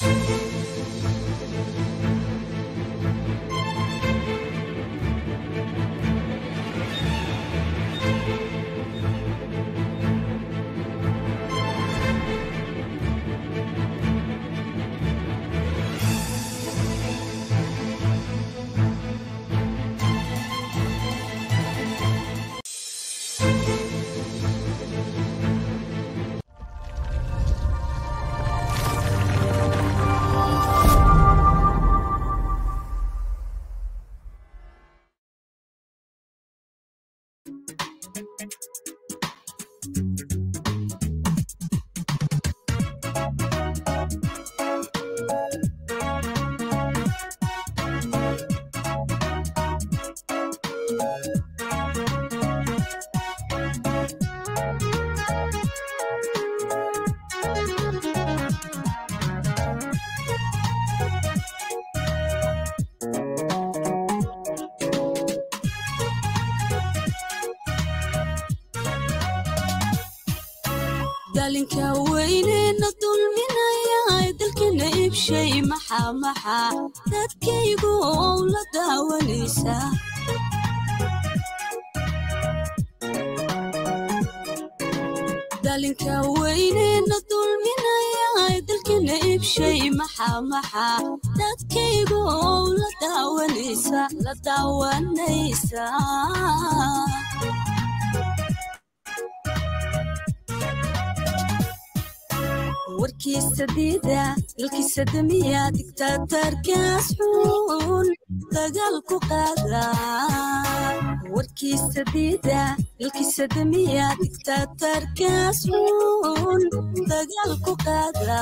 dalinka weynena dulminaya dalkana ibshay maxaa maxaa dadkaygu ow la daawanaysa dalinka weynena dulminaya dalkana ibshay maxaa maxaa dadkaygu ow la daawanaysa la daawanaysa warkiisa diida dalkiisa damiya digtaatarkaas xun dagaal ku qaada warkiisa diida dalkiisa damiya digtaatarkaas xun dagaal ku qaada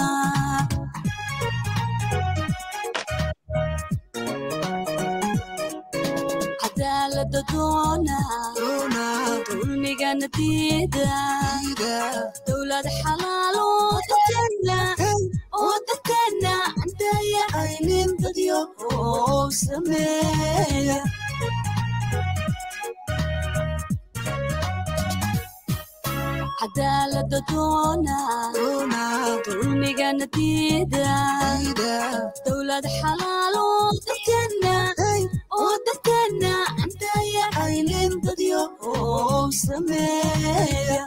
cadaalada doona dulmigana diida dowlad xalaalo dadkana oo dadkana andaya aynin dadyo oo sameeya cadaalada doona dulmigana diida dowlad xalaalo dadkana oo dadkana andaya aynin dadyo oo sameeya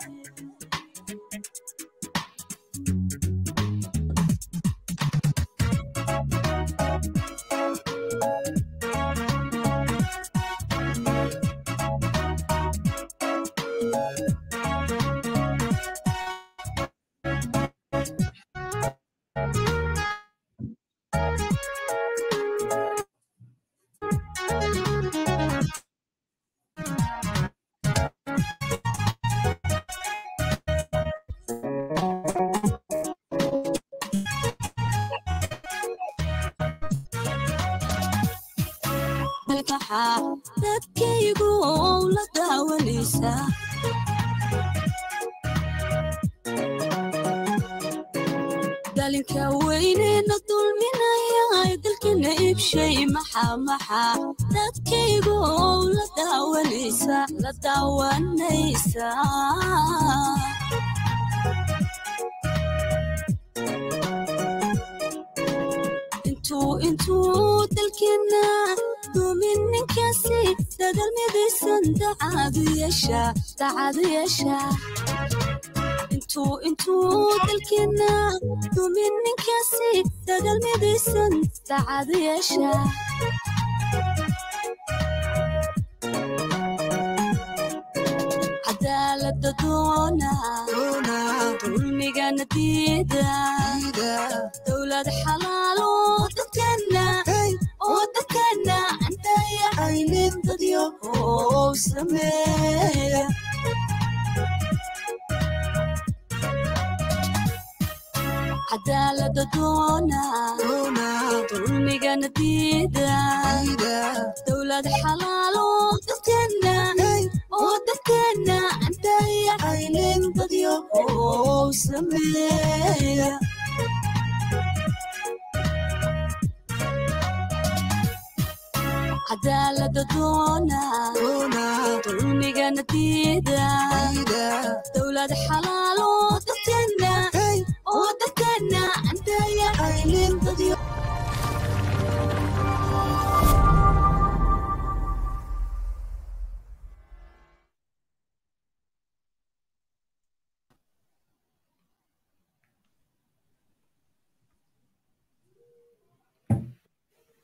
dadkaygu ow la daawanaysa dalinka weynena dulminaya dalkana ibshay maxaa maxaa dadkaygu ow la daawanaysa la daawanaysa intuu intuu dalkina dumin ninkaasi dadalmidaysan dacaadu yeesha dacaadu yeesha intuu intuu dalkina dumin ninkaasi dadalmidaysan dacaadu yeesha cadaalada doona dulmigana diida dowlad xalaalo dadkana oo dadkana andaya aynin dadyo oo sameeya cadaalada doona dulmigana diida dowlad xalaalo dadkana oo dadkana andaya aynin dadyo oo sameeya cadaalada doona dulmigana diida dowlad xalaalo dadkana oo dadkana andaya aynin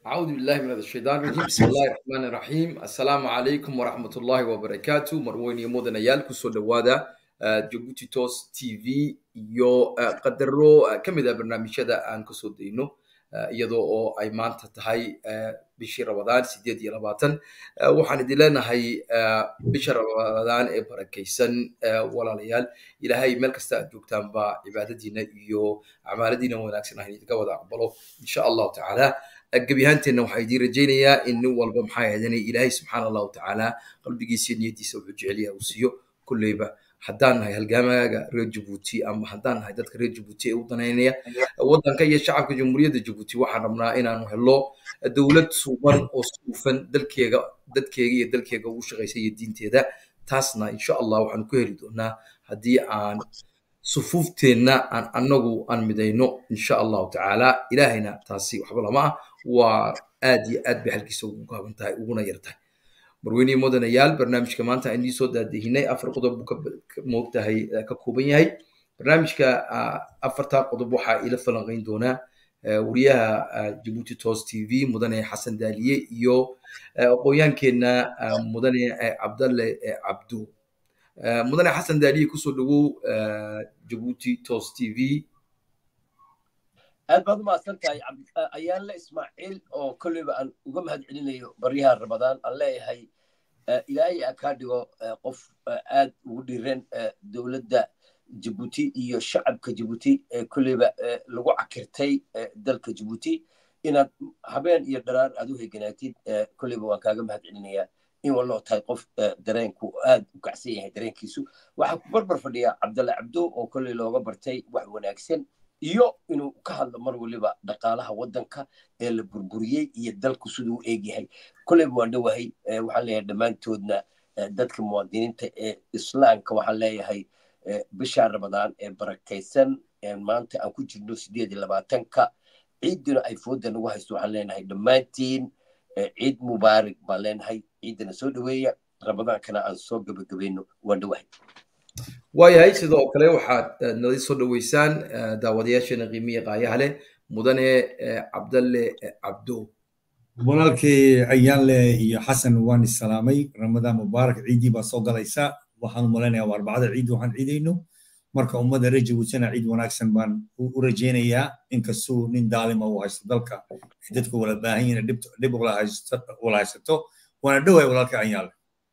أعوذ بالله من الشيطان الرجيم بسم الله الرحمن الرحيم السلام عليكم ورحمة الله وبركاته مرويني مودنا يالكو سو دوادا جيبوتي توس تي في يو قدرو كمدا برنامجyada aan kasoo dayno iyadoo oo ay maanta tahay bishii rabadaan sideed iyo labaatan waxaan idin leenahay bisha rabadaan ee barakaysan walaalayaal ilaahay meel kasta aad joogtaanba cibaadadiina iyo acmaaladiina wanaagsan ah idinka wada aqbalo insha allahu tacaala gebi ahaanteenna waxaa idiin rajaynayaa in nin walba maxaa ahaydana ilaahay subxaana allahu tacaala qalbigiisa iyo niyadiisa wuxuu jecel yahay uu siiyo kulleyba haddaan nahay halgaamaaga reer jabuuti ama haddaan nahay dadka reer jabuuti ee u danaynaya waddanka iyo shacabka jamhuuriyadda jabuuti waxaan rabnaa inaanu helo dowlad suuban oo suufan dalkeega dadkeega iyo dalkeega ugu shaqaysa iyo diinteeda taasna insha allah waxaanu ku heli doonaa haddii aan sufuufteenna aan annagu aan midayno insha allahu tacaala ilaahayna taasi waxba lama ah waa aad iyo aad bay halkiisa ugu gaaban tahay uguna yar tahay marweynihi mudanayaal barnaamijka maanta aan idiin soo daadihinay afar qodob buu ka moogtahay ka kooban yahay barnaamijka afartaa qodob waxaa ila falanqayn doonaa wariyaha jabuuti tos t v mudane xasan daaliye iyo aqoonyaankeenna mudane cabdalle cabdu mudane xasan daaliye kusoo dhawow jabuuti tos t v aad baad umahadsan tahay ayaanle ismaaciil oo kolleyba aan uga mahad celinayo baryaha ramadaan aan leeyahay ilaahay a kaa dhigo qof aad ugu dhiiran dowladda jabuuti iyo shacabka jabuuti kolleyba lagu cakirtay dalka jabuuti inaad habeen iyo dharaar aad u heganaatid kolleyba waan kaaga mahad celinayaa in waloo tahay qof dareenku aad u kacsan yahay dareenkiisu waxaa ku barbar fadhiya cabdalle cabdo oo kolley looga bartay wax wanaagsan iyo inuu ka hadlo mar waliba dhaqaalaha waddanka ee la burburiyey iyo dalku siduu u eegyahay kolleyba waan dhowahay waxaan leeyahay dhammaantoodna dadka muwaadiniinta ee islaamka waxaan leeyahay bisha ramadaan ee barakaysan maanta aan ku jirno sideed iyo labaatanka ciidduna ay fooda nagu haysto waxaan leenahay dhammaantiin ciid mubaarak baan leenahay ciiddana soo dhoweeya ramadaankana aan soo gabagabayno waan dhowahay waayahay sidoo kale waxaad nala soo dhoweysaan daawadayaasheena qiimiya qaayaha leh mudane cabdalle cabdo walaalkii ayaanle iyo xasan waan isalaamay ramadaan mubaarak ciiddii baa soo galaysa waxaan u malaynayaa waa arbacada ciid waxaan ciidayno marka ummadda reer jabuutina ciid wanaagsan baan u rajaynayaa inkastuu nin daalima uu haysto dalka dadku wala baahan yihiin dhib wala haysato waana dhowahay walaalka ayaanle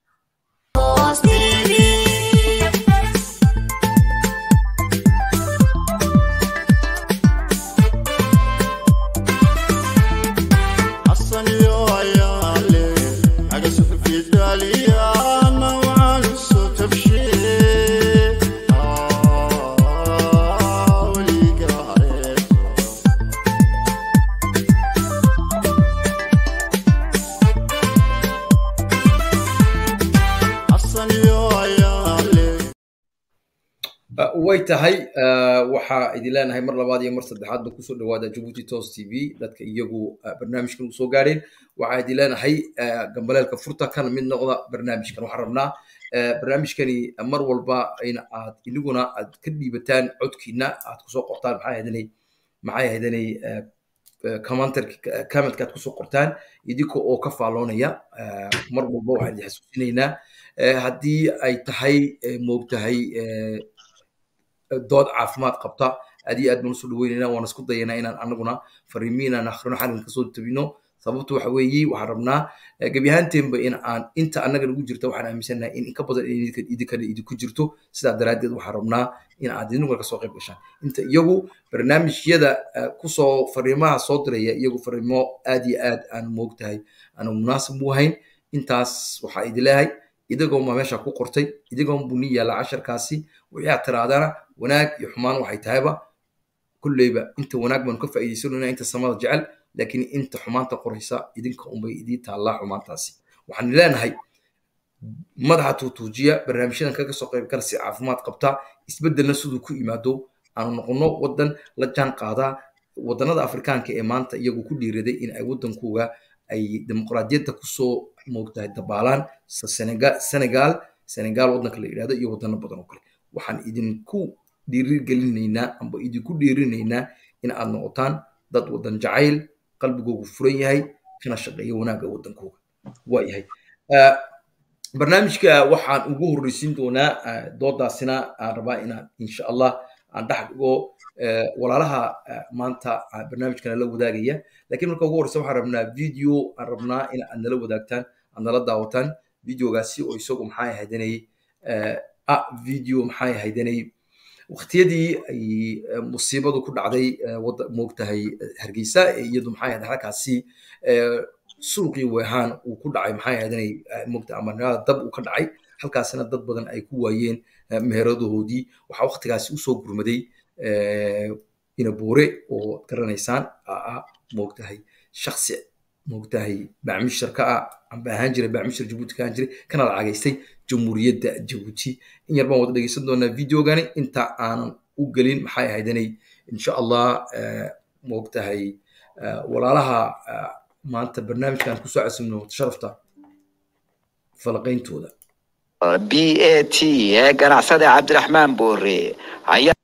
way tahay waxaa idin leenahay mar labaad iyo mar saddexaadba kusoo dhawaada jabuuti tos t v dadka iyagu barnaamijkan usoo gaadheen waxaa idin leenahay gambaleelka furta kana mid noqda barnaamijkan waxaan rabnaa barnaamijkani mar walba in aad iniguna aad ka dhiibataan codkiina aad kusoo qortaan maxaa ahadanay maxay ahadanay commentka aad kusoo qortaan idinka oo ka faalloonaya mar walba waxaan idin xasuusinaynaa haddii ay tahay moogtahay dood caafimaad qabta aad iyo aad baan usoo dhaweynayna waan isku dayanaa inaan anaguna fariimiinaan akhrino xalin kasoo tabino sababtu waxa weeye waxaan rabnaa gebi ahaanteenba in aan inta annaga nagu jirta waxaan aaminsanahay in inka badan idinkana idinku jirto sidaa daraaddeed waxaan rabnaa in aad idinku kasoo qayb gashaan inta iyagu barnaamijyada kusoo fariimaha soo diraya iyagu fariimo aad iyo aad aan moogtahay aanu munaasib u ahayn intaas waxaa idin leeyahay idigoon baa meesha ku qortay idigoon buu ni yaalla casharkaasi wixii aad tiraadana wanaag iyo xumaan waxay tahayba kulleyba inta wanaag baanu ka faa'iidaysanayna inta samada jecel laakiin inta xumaanta qoraysa idinka unbay idii taallaa xumaantaasi waxaan leenahay madaxa tuutuujiya barnaamijyadan kaga soo qayb gala si caafimaad qabta isbeddelna siduu ku yimaado aanu noqono waddan la jaan qaadaa waddanada afrikaanka ee maanta iyagu ku dhiiraday in ay waddankooga ay dimuqraadiyadda kusoo moogtahay dabaalaan senegal senegal waddanka la yidhahdo iyo waddano badan oo kale waxaan idinku dhiirigelinaynaa amba idinku dhiirinaynaa in aad noqotaan dad waddan jacayl qalbigoogu furan yahay kana shaqeeya wanaagga waddankooga waayahay barnaamijka waxaan ugu horreysiin doonaa doodaasina aan rabaa inaan insha allah aan dhex dhigo walaalaha maanta barnaamijkana la wadaagaya lakiin marka ugu horreysa waxaan rabnaa video aan rabnaa in aad nala wadaagtaan aad nala daawataan videogaasi oo isagu maxay ahaydanay ah video maxay ahaydanay waqtiyadii ay musiibadu ku dhacday moogtahay hargeysa iyadu maxay ahayd halkaasi suuqii weehaan uu ku dhacay maxay ahaydanay moogta amarnimada dab uu ka dhacay halkaasina dad badan ay ku waayeen meheradahoodii waxaa waqtigaasi usoo gurmaday inabuure oo garanaysaan ah moogtahay shaksi moogtahay bacmishar ka ah amba ahaan jiray bacmishar jabuuti ka ahaan jiray kana lacagaystay jamhuuriyadda jabuuti in yar baan wada dhegeysan doonaa videogani inta aanan u gelin maxay ahaydanay insha allah moogtahay walaalaha maanta barnaamijkan kusoo casimno sharafta falaqayntooda b a t ee ganacsada cabdiraxmaan boore ayaa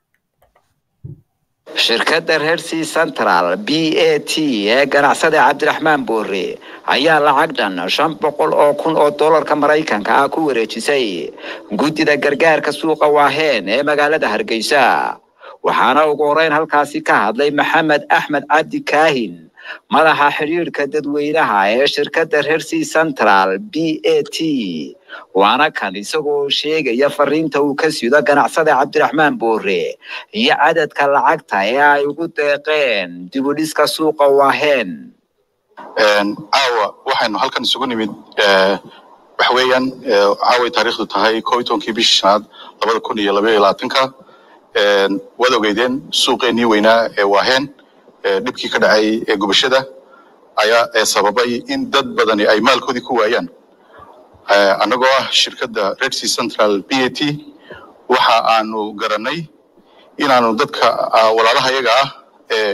shirkadda reersea central b a t ee ganacsada cabdiraxmaan boore ayaa lacag dhan shan boqol oo kun oo dollarka maraykanka ah ku wareejisay guddida gargaarka suuqa waaheen ee magaalada hargeysa waxaana ugu horeyn halkaasi ka hadlay maxamed axmed cabdi kaahin madaxa xidhiidhka dadweynaha ee shirkadda reersea central b a t waana kan isagoo sheegaya fariinta uu ka sido ganacsada cabdiraxmaan boore iyo cadadka lacagta ee ay ugu deeqeen dibudhiska suuqa waaheen caawa waxaynu halkan isugu nimid waxa weeyaan caaway taariikhdu tahay koo iyo tobankii bishii shanaad labada kun iyo labaiyo labaatanka waad ogeydeen suuqeenii weynaa ee waaheen dhibkii ka dhacay ee gubashada ayaa sababay in dad badani ay maalkoodii ku waayaan annagoo ah shirkadda redsea central b a t waxa aanu garanay inaanu dadka walaalaha yaga ah ee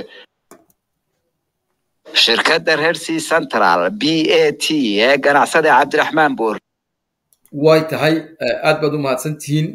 shirkadda reersea central b a t ee ganacsada cabdiraxmaan boor way tahay aad baad u mahadsantihiin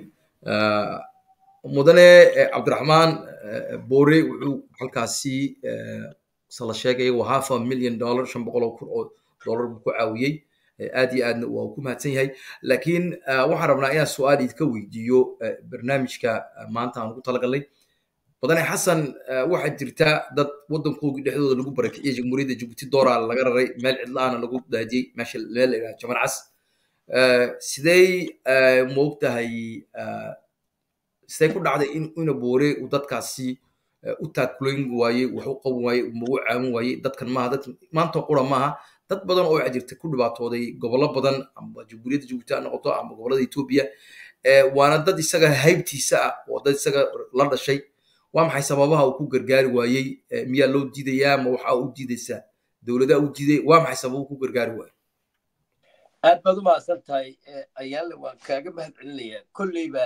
mudane cabdiraxmaan boore wuxuu halkaasi sala sheegaya waa half a million dollar shan boqol oo kun oo dollar buu ku caawiyey aad iyo aadna waa ku mahadsan yahay laakiin waxaan rabnaa inaan su-aal idinka weydiiyo barnaamijka maanta aan ugu talagalnay mudane xasan waxaa jirta dad waddankoogii dhexdooda lagu barakiciyey jamhuuriyadda jabuuti dooraa laga raray meel cidlaana lagu daadiyey meesha meel la yidhaha jamal cas sidey moogtahay sidee ku dhacday in ina boore uu dadkaasi u taakulayn waayey wax u qaban waayey umagu caawin waayey dadkan maaha dad maanta qura maaha dad badan oo waxaa jirta ku dhibaatooday gobollo badan amba jamhuuriyadda jabuuti ha noqoto ama gobollada etoobiya waana dad isaga haybtiisa ah oo dad isaga la dhashay waa maxay sababaha uu ku gargaari waayey miyaa loo diidayaa ma waxaa u diidaysaa dowladaha u diiday waa maxay sababa ku gargaari waayey aad baad u mahadsan tahay ayaale waan kaaga mahad celinayaa kolleyba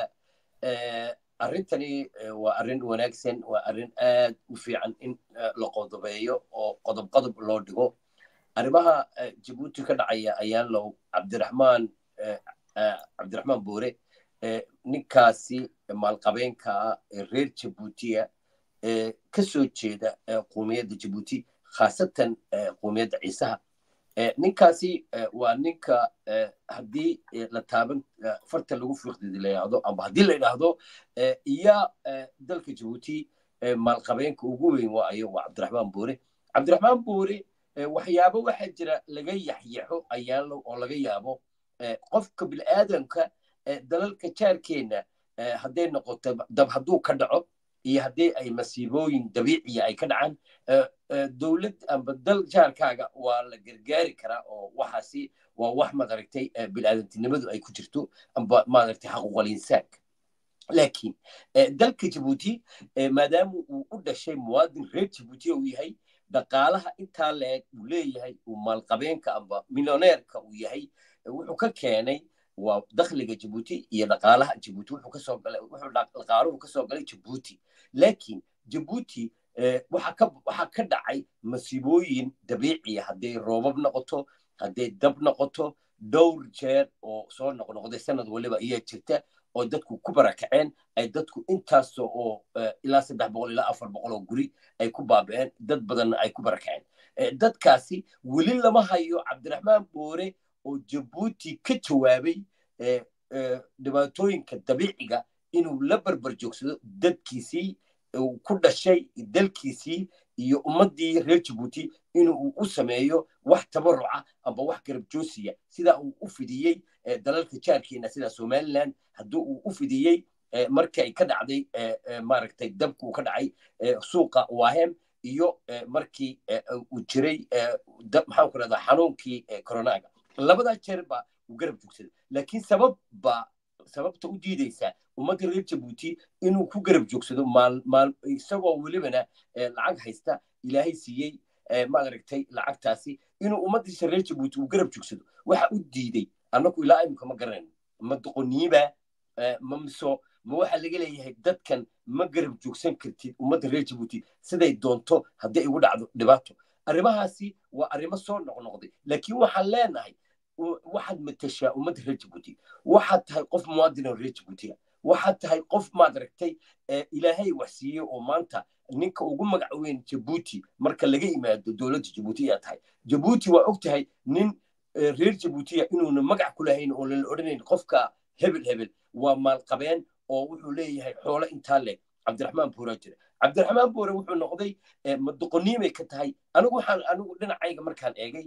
arrintani waa arrin wanaagsan waa arrin aad u fiican in la qodobeeyo oo qodob qodob loo dhigo arrimaha jabuuti ka dhacaya ayaan low cabdiraxmaan cabdiraxmaan boore ninkaasi maalqabeenka ah ee reer jabuutiya ee ka soo jeeda qowmiyadda jabuuti khaasatan qowmiyadda ciisaha ninkaasi waa ninka haddii la taaban farta lagu fiiqdidi la yidhahdo amba haddii la yidhaahdo iya dalka jabuuti maalqabeenka ugu weyn waayo waa cabdiraxmaan boore cabdiraxmaan boore waxyaabo waxaa jira laga yaxyaxo ayaalo oo laga yaabo qofka bilaadanka dalalka jaarkeenna hadday noqoto dab hadduu ka dhaco iyo haddii ay masiibooyin dabiiciya ay ka dhacaan dowlad amba dal jaarkaaga waa la gargaari karaa oo waxaasi waa wax madaragtay bilaadantinimadu ay ku jirto amba maaragtay xaquuqal insaanka laakiin dalka jabuuti maadaama uu u dhashay muwaadin reer jabuuti uu yahay dhaqaalaha intaa leeg uu leeyahay uu maalqabeenka amba milyoneerka uu yahay wuxuu ka keenay waa dakhliga jabuuti iyo dhaqaalaha jabuuti wuxuu kasoo galay wuxuu dhaqaaluhu kasoo galay jabuuti laakiin jabuuti waxaa ka dhacay masiibooyin dabiiciya hadday roobab noqoto hadday dab noqoto dhowr jeer oo soo noqnoqday sanad waliba ayaa jirta oo dadku ku barakaceen ay dadku intaas oo ilaa saddex boqol ilaa afar boqol oo guri ay ku baaba'een dad badanna ay ku barakaceen dadkaasi weli lama hayo cabdiraxmaan boore oo jabuuti ka jawaabay dhibaatooyinka dabiiciga inuu la barbar joogsado dadkiisii uu ku dhashay dalkiisii iyo ummaddii reer jabuuti inuu u sameeyo wax tabaruca amba wax garabjoosiya sida uu u fidiyey dalalka jaarkeena sida somaliland haddii uu u fidiyey markii ay ka dhacday maaragtay dabku ka dhacay suuqa wahem iyo markii uu jiray maxaan ku rahdaa xanuunkii coronaga labadaa jeer ba uu garab joogsaday laakiin sabab ba sababta u diidaysaa ummadda reer jabuuti inuu ku garab joogsado isagoo welibana lacag haysta ilaahay siiyey maaragtay lacagtaasi inuu ummaddiisa reer jabuuti uu garab joogsado waxa u diiday annagu ilaa imika ma garanayno ma doqoniiba ma miso ma waxa laga leeyahay dadkan ma garab joogsan kartid ummadda reer jabuuti siday doonto haddii ay ugu dhacdo dhibaato arrimahaasi waa arrimo soo noqnoqday laakiin waxaan leenahay waxaad matashaa ummadda reer jabuuti waxaad tahay qof muwaadin oo reer jabuutiga waxaad tahay qof maad aragtay ilaahay wax siiyey oo maanta ninka ugu magac weyn jabuuti marka laga yimaado dowladda jabuuti ayaa tahay jabuuti waa og tahay nin reer jabuutiya inuuna magac ku lahayn oo lala odhanayn qofka hebel hebel waa maalqabeen oo wuxuu leeyahay xoolo intaa leh cabdiraxmaan buuraa jira cabdiraxmaan buure wuxuu noqday madoqoniimay ka tahay anigu waxaan anigu dhinacayga markaan eegay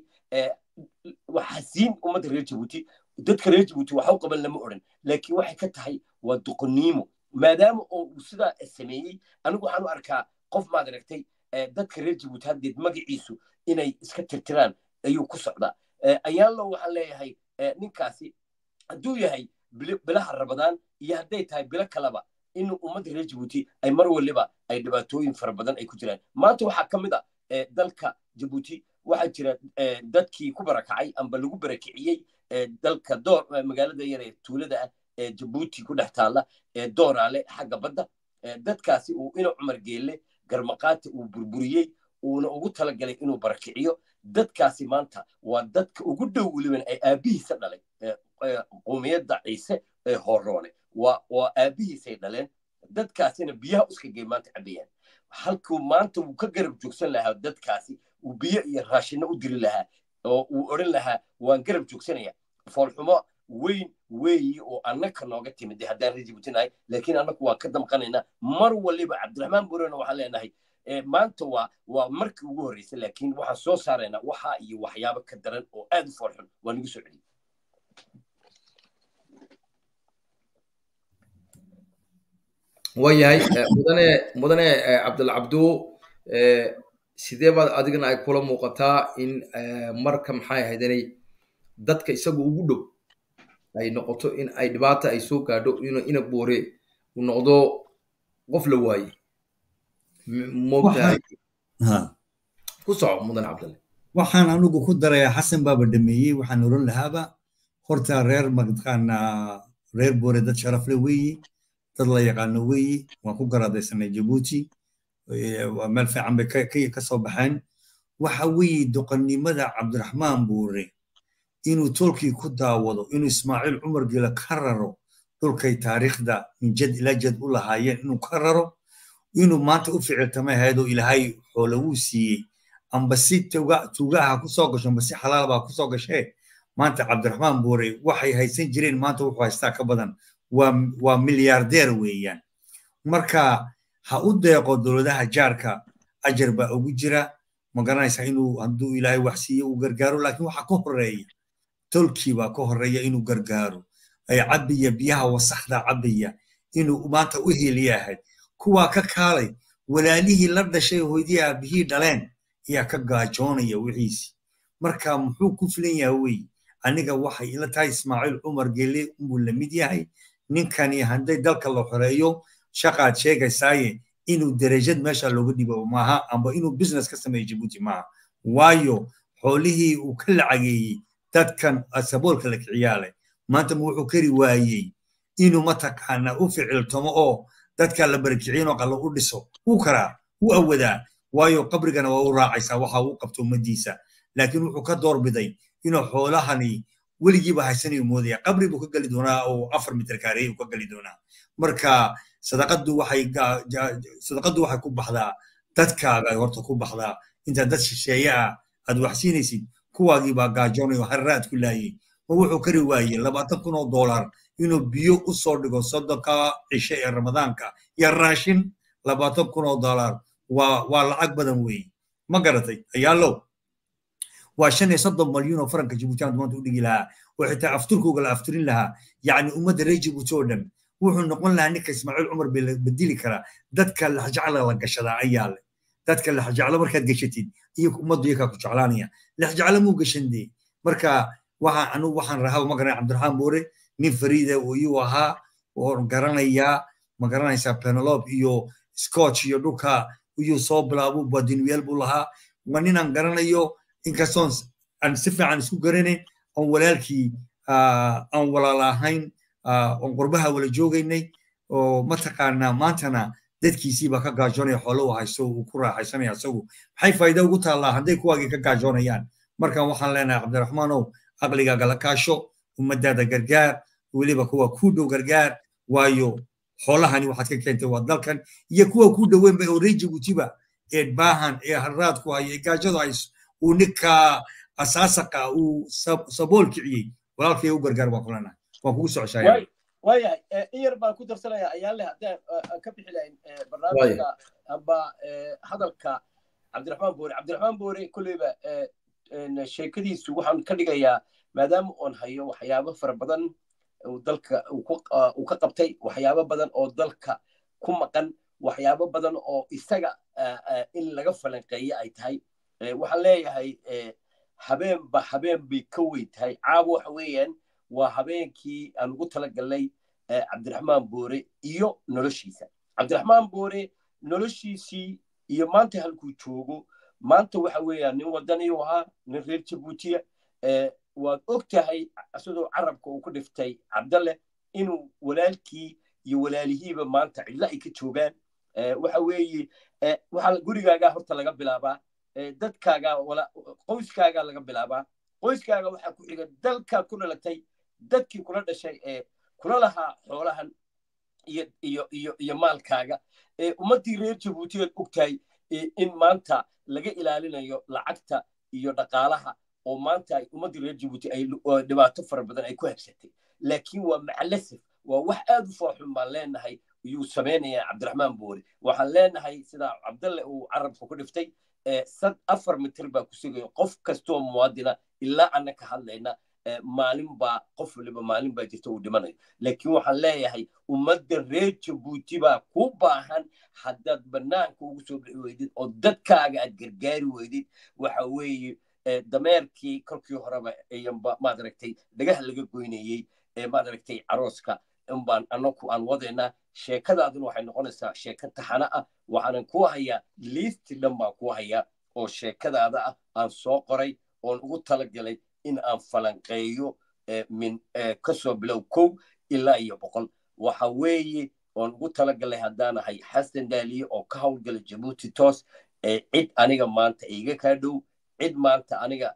waxaa siin ummadda reer jabuuti dadka reer jabuuti waxa u qaban lama odhan laakiin waxay ka tahay waa doqoniimo maadaama oo uu sidaa sameeyey anigu waxaan u arkaa qof maad aragtay dadka reer jabuuti haddeed magaciisu inay iska tirtiraan ayuu ku socdaa ayaanlo waxaan leeyahay ninkaasi hadduu yahay bilaha rabadaan iyo hadday tahay bilo kaleba in ummadda reer jabuuti ay mar waliba ay dhibaatooyin fara badan ay ku jiraan maanta waxaa ka mid a dalka jabuuti waxaa jira dadkii ku barakacay amba lagu barakiciyey dalka door magaalada yar ee tuulada ah ee jabuuti ku dhex taalla ee dooraale xagga badda dadkaasi uu ina cumar geelle garmaqaata uu burburiyey uuna ugu talagalay inuu barakiciyo dadkaasi maanta waa dadka ugu dhow weliban ay aabbihiisa dhalay qowmiyadda ciise ee horoone waa waa aabbihiisay dhaleen dadkaasina biyaha uskagay maanta cabayaan halkuu maanta wuu ka garab joogsan lahaa dadkaasi uu biyo iyo raashinno u diri lahaa oo uu odhan lahaa waan garab joogsanaya foolxumo weyn weeyi oo annaka nooga timid haddaan reer jabuuti nahay laakiin annaku waan ka damqanaynaa mar waliba cabdiraxmaan burena waxaan leenahay maanta waa waa markii ugu horreysay laakiin waxaan soo saaraynaa waxaa iyo waxyaabo ka daran oo aad u foolxun waa nagu soo celiyey waayahay mudane mudane cabdilcabdu sidee baad adigana ay kula muuqataa in marka maxay ahayd inay dadka isaga ugu dhow ay noqoto in ay dhibaata ay soo gaadho ina boore uu noqdo qof la waaye moogtahay ku soco mudan cabdalle waxaan anigu ku darayaa xasan baaba dhameeyey waxaan oran lahaaba horta reer mataqaanaa reer boore dad sharafle weeye dad la yaqaano weeye waan ku garaadaysanay jabuuti meel fiican bay ka soo baxeen waxa weeye doqonnimada cabdiraxmaan buure inuu tolkii ku daawado inuu ismaaciil cumar gela ka raro dhulkay taariikhda min jad ilaa jad u lahaayeen inuu ka raro inuu maanta u ficiltama ahaydoo ilaahay xoole wuu siiyey amba si tuugaha ku soo gasho amba si xalaalbaa ku soo gashee maanta cabdiraxmaan buure waxay haysan jireen maanta wuxuu haystaa ka badan waa milyaardeer weeyaan marka ha u deeqo dowladaha jaarka ajar baa ugu jira ma garanaysaa inuu hadduu ilaahay wax siiyo uu gargaaro laakiin waxa ka horeeya tolkii baa ka horeeya inuu gargaaro ay cabbiya biyaha wasaxda cabbiya inuu maanta u heliyahay kuwaa ka kaalay walaalihii la dhashay hooydii aabihii dhaleen ayaa ka gaajoonaya wixiisi marka muxuu ku filan yahay wey aniga waxay ila tahay ismaaciil cumar gele unbuu la mid yahay ninkani hadday dalka la xoreeyo shaqaad sheegaysaaye inuu derajad meesha looga dhibo maaha amba inuu business ka sameeyo jabuuti maaha waayo xoolihii uu ka lacageeyey dadkan saboolka la kiciyaale maanta ma wuxuu kari waayey inuu mataqaana u ficiltomo oo dadka la barakiciyin oo qalla u dhiso wuu karaa wuu awadaa waayo qabrigana waa u raacaysaa waxa uu qabto ummadiisa laakiin wuxuu ka doorbiday inuu xoolahani weligiiba haysanayo moodaya qabri buu ka geli doonaa oo afar mitir kaareey uu ka geli doonaa marka sadaqadu waxay sadaqadu waxay ku baxdaa dadkaaga ay horta ku baxdaa inta dad shisheeye ah aad wax siinaysid kuwaagii baa gaajoonayo harraad ku laayay ma wuxuu kari waayey labaatan kun oo dollar inuu biyo u soo dhigo soddonka cishe ee ramadaanka iyo raashin labaatan kun oo dollar waa waa lacag badan weeye ma garatay ayaalow waa shan iyo soddon malyuun oo faranka jibuutiyan maanta u dhigi lahaa oo xitaa afturkooga la afturin lahaa yacni ummadda reer jibuuti oo dhan wuxuu noqon lahaa ninka ismaaciil cumar bay la bedeli karaa dadka laxjacla la gashadaa ayaa le dadka laxjaclo markaad gashatid iyo ummaddu iyakaa ku jeclaanaya laxjaclo muu gashan dee marka waxaan anugu waxaan rahaa ma garanay cabdiraxmaan boore nin fariida oo iyuu ahaa oo garanayaa ma garanaysaa penelope iyo scotch iyo dhulka iyuu soo bilaabo badinweel buu lahaa waa ninaan garanayo inkastoon aan si fiican isku garanayn oon walaalkii aan walaala ahayn oon qurbaha wala joogaynay oo mataqaanaa maantana dadkiisiiba ka gaajoonaya xoolo u haysto uu ku raaxaysanaya isagu maxay faa'iida ugu taallaa hadday kuwaagii ka gaajoonayaan markan waxaan leenahay cabdiraxmaanow aqligaaga la kaasho ummadaada gargaar weliba kuwa kuu dhow gargaar waayo xoolahani waxaad ka keentay waa dalkan iyo kuwa kuu dhoweynba oo reer jibuutiba ee baahan ee harraad ku haya ee gaajadu hayso uu ninka asaasaqa uu sabool kiciyey walaalkay u gargaar baan kulanahay waan kugu socoshaaya waayahay in yar baan ku darsanaya ayaan leh haddaan ka bixi lahayn barnaamijka amba hadalka cabdiraxmaan boore cabdiraxmaan boore kolleyba sheekadiisu waxaan ka dhigayaa maadaama oon hayo waxyaabo fara badan dalka uu ka qabtay waxyaabo badan oo dalka ku maqan waxyaabo badan oo isaga in laga falanqeeye ay tahay waxaan leeyahay habeenba habeen bay ka weyn tahay caawa waxa weeyaan waa habeenkii aan ugu talagalnay cabdiraxmaan boore iyo noloshiisa cabdiraxmaan boore noloshiisii iyo maanta halkuu joogo maanta waxa weeyaan nin wadaniyu ahaa nin reer jabuutiya waad og tahay isagoo carabka uu ku dhiftay cabdalle inuu walaalkii iyo walaalihiiba maanta cidlo ay ka joogaan waxa weeye waxaa gurigaagaa horta laga bilaabaa dadkaagaa qoyskaagaa laga bilaabaa qoyskaaga waxaa ku xiga dalkaad ku dhalatay dadkii kula dhashay ee kula lahaa xoolahan iyo iyo iyo iyo maalkaaga ummaddii reer jabuutiyaad og tahay in maanta laga ilaalinayo lacagta iyo dhaqaalaha oo maanta ay ummaddii reer jabuuti ay dhibaato fara badan ay ku habsatay laakiin waa macalasif waa wax aad u fooxun baan leenahay ayuu samaynayaa cabdiraxmaan boore waxaan leenahay sidaa cabdalle uu carabka ku dhiftay sad afar mitir baa ku sugayo qof kastoo muwaadina ilaa anna ka hadlayna maalin baa qof waliba maalin baa jirta uu dhimanayo laakiin waxaan leeyahay ummadda reer jabuuti baa ku baahan haddaad bannaanka ugu soo bixi weydid oo dadkaaga aad gargaari weydid waxa weeye dameerkii kolkii horeba ayanba maad aragtay dhagaha laga goynayey ee maad aragtay carooska inbaan anaku aan wadaynaa sheekadaaduna waxay noqonaysaa sheeko taxana ah waxaanan ku hayaa liisti dhan baan ku hayaa oo sheekadaada ah aan soo qoray oon ugu talagalay in aan falanqeeyo min kasoo bilow kow ilaa iyo boqol waxa weeye oon ugu talagalay haddaanahay xasan daaliye oo ka howlgala jabuuti toos cid aniga maanta iga kaa dhow cid maanta aniga